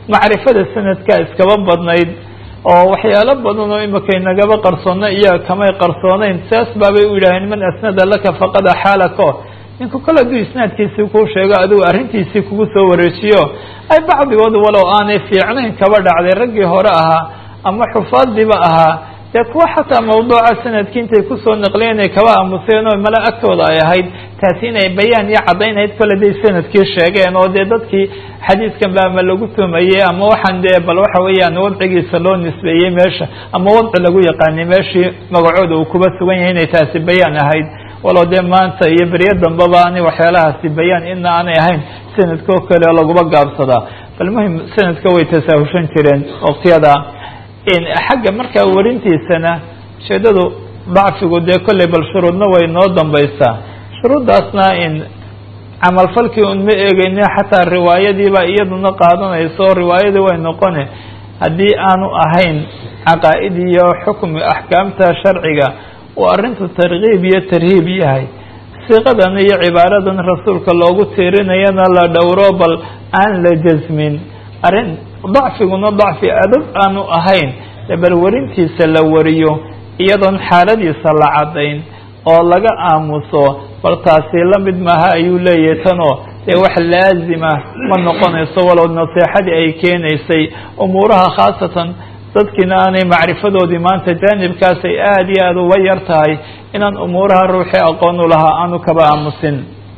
macrifada sanadka iskaba badnayd oo waxyaalo badan oo imika inagaba qarsoona iyaga kamay qarsooneyn saas baabay u yidhaaheen man asnada laka faqad axaalako ninku kale hadduu isnaadkiisii kuu sheego adigu arrintiisii kugu soo wareejiyo ay bacdigood walow aanay fiicnayn kaba dhacday raggii hore ahaa ama xufaadiiba ahaa dee kuwa xataa mawduuca sanadkii intay kusoo naqliyen ay kaba aamuseen oo mala agtooda ay ahayd taasi inay bayaan iyo caddaynhayd kole day sanadkii sheegeen oo dee dadkii xadiiskan ba ama lagu tumayey ama waxaan dee bal waxa weeyaan wadcigiisa loo nisbeeyey meesha ama wadci lagu yaqaanay meeshii magacooda uu kuba sugan yahay inay taasi bayaan ahayd walow dee maanta iyo beryo dambaba aanay waxyaalahaasi bayaan ina aanay ahayn sanadka oo kale laguba gaabsadaa bal muhim sanadka way tasaahushan jireen waqtiyada xagga markaa warintiisana ujeedadu dacfigu dee kolley bal shuruudna way noo dambaysaa shuruuddaasna in camalfalkii un ma eegeyne xataa riwaayadiiba iyaduna qaadanayso riwaayadii way noqone haddii aanu ahayn caqaa'id iyo xukmi axkaamta sharciga uu arrintu tarkiib iyo tarhiib yahay siiqadan iyo cibaaradan rasuulka loogu tiirinayana la dhowro bal aan la jasmin arrin dacfiguna dacfi adab aanu ahayn bal warintiisa la wariyo iyadoon xaaladiisa la caddayn oo laga aamuso bal taasi la mid maaha ayuu leeyahay tanoo dee wax laazima ma noqonayso walow naseexadii ay keenaysay umuuraha khaasatan dadkiina aanay macrifadoodii maanta jaanibkaas ay aada iyo aada uga yar tahay inaan umuuraha ruuxii aqoon u lahaa aanu kaba aamusin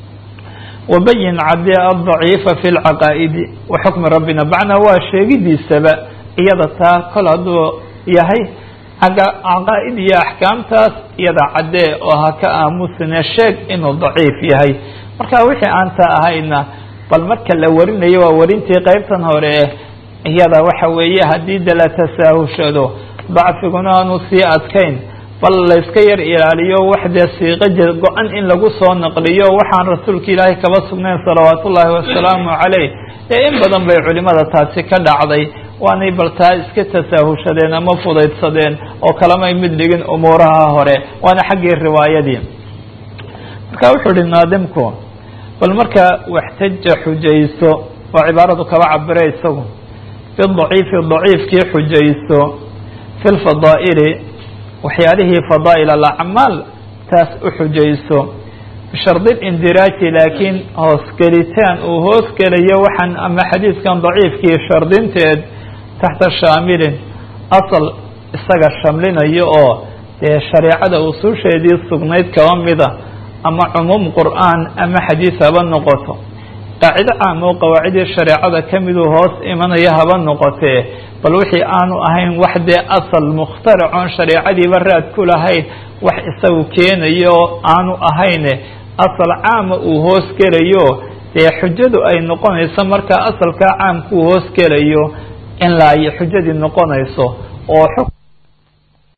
wabayin cadde aldaciifa fi lcaqaa'idi wa xukmi rabbina macnaa waa sheegidiisaba iyada taa kol hadduu yahay caqaa'id iyo axkaamtaas iyada caddee oo ha ka aamusine sheeg inuu daciif yahay marka wixii aan taa ahayna bal marka la warinayo waa warintii qeybtan hore iyada waxa weeye haddii de la tasaahushado dacfiguna aanu sii adkayn bal layska yar ilaaliyo wax dee siiqo go-an in lagu soo naqliyo waxaan rasuulka ilaahay kaba sugnayn salawaat ullaahi wasalaamu caleyh ee in badan bay culimada taasi ka dhacday waanay bal taa iska tasaahushadeen ama fudaydsadeen oo kalamay mid dhigin umuuraha hore waana xaggii riwaayadii marka wuxuu ihi naadimku bal marka waxtaja xujayso oo cibaaradu kaba cabire isagu bidaciifi daciifkii xujayso fi lfadaa'ili waxyaalihii fadaa'il alacmaal taas u xujayso bishardi lindiraaji laakiin hoosgelitaan uu hoosgelayo waxaan ama xadiiskan daciifkii shardinteed taxta shaamilin asal isaga shamlinayo oo dee shareecada usuusheedii sugnayd kaba mida ama cumuum qur'aan ama xadiis haba noqoto qaacido caam oo qawaacidii shareecada ka miduu hoos imanaya haba noqotee bal wixii aanu ahayn wax dee asal mukhtaracoon shareecadiiba raad ku lahayn wax isagu keenayo aanu ahayne asal caama uu hoos gelayo dee xujadu ay noqonayso markaa asalkaa caamka uu hoos gelayo in la ay xujadii noqonayso oo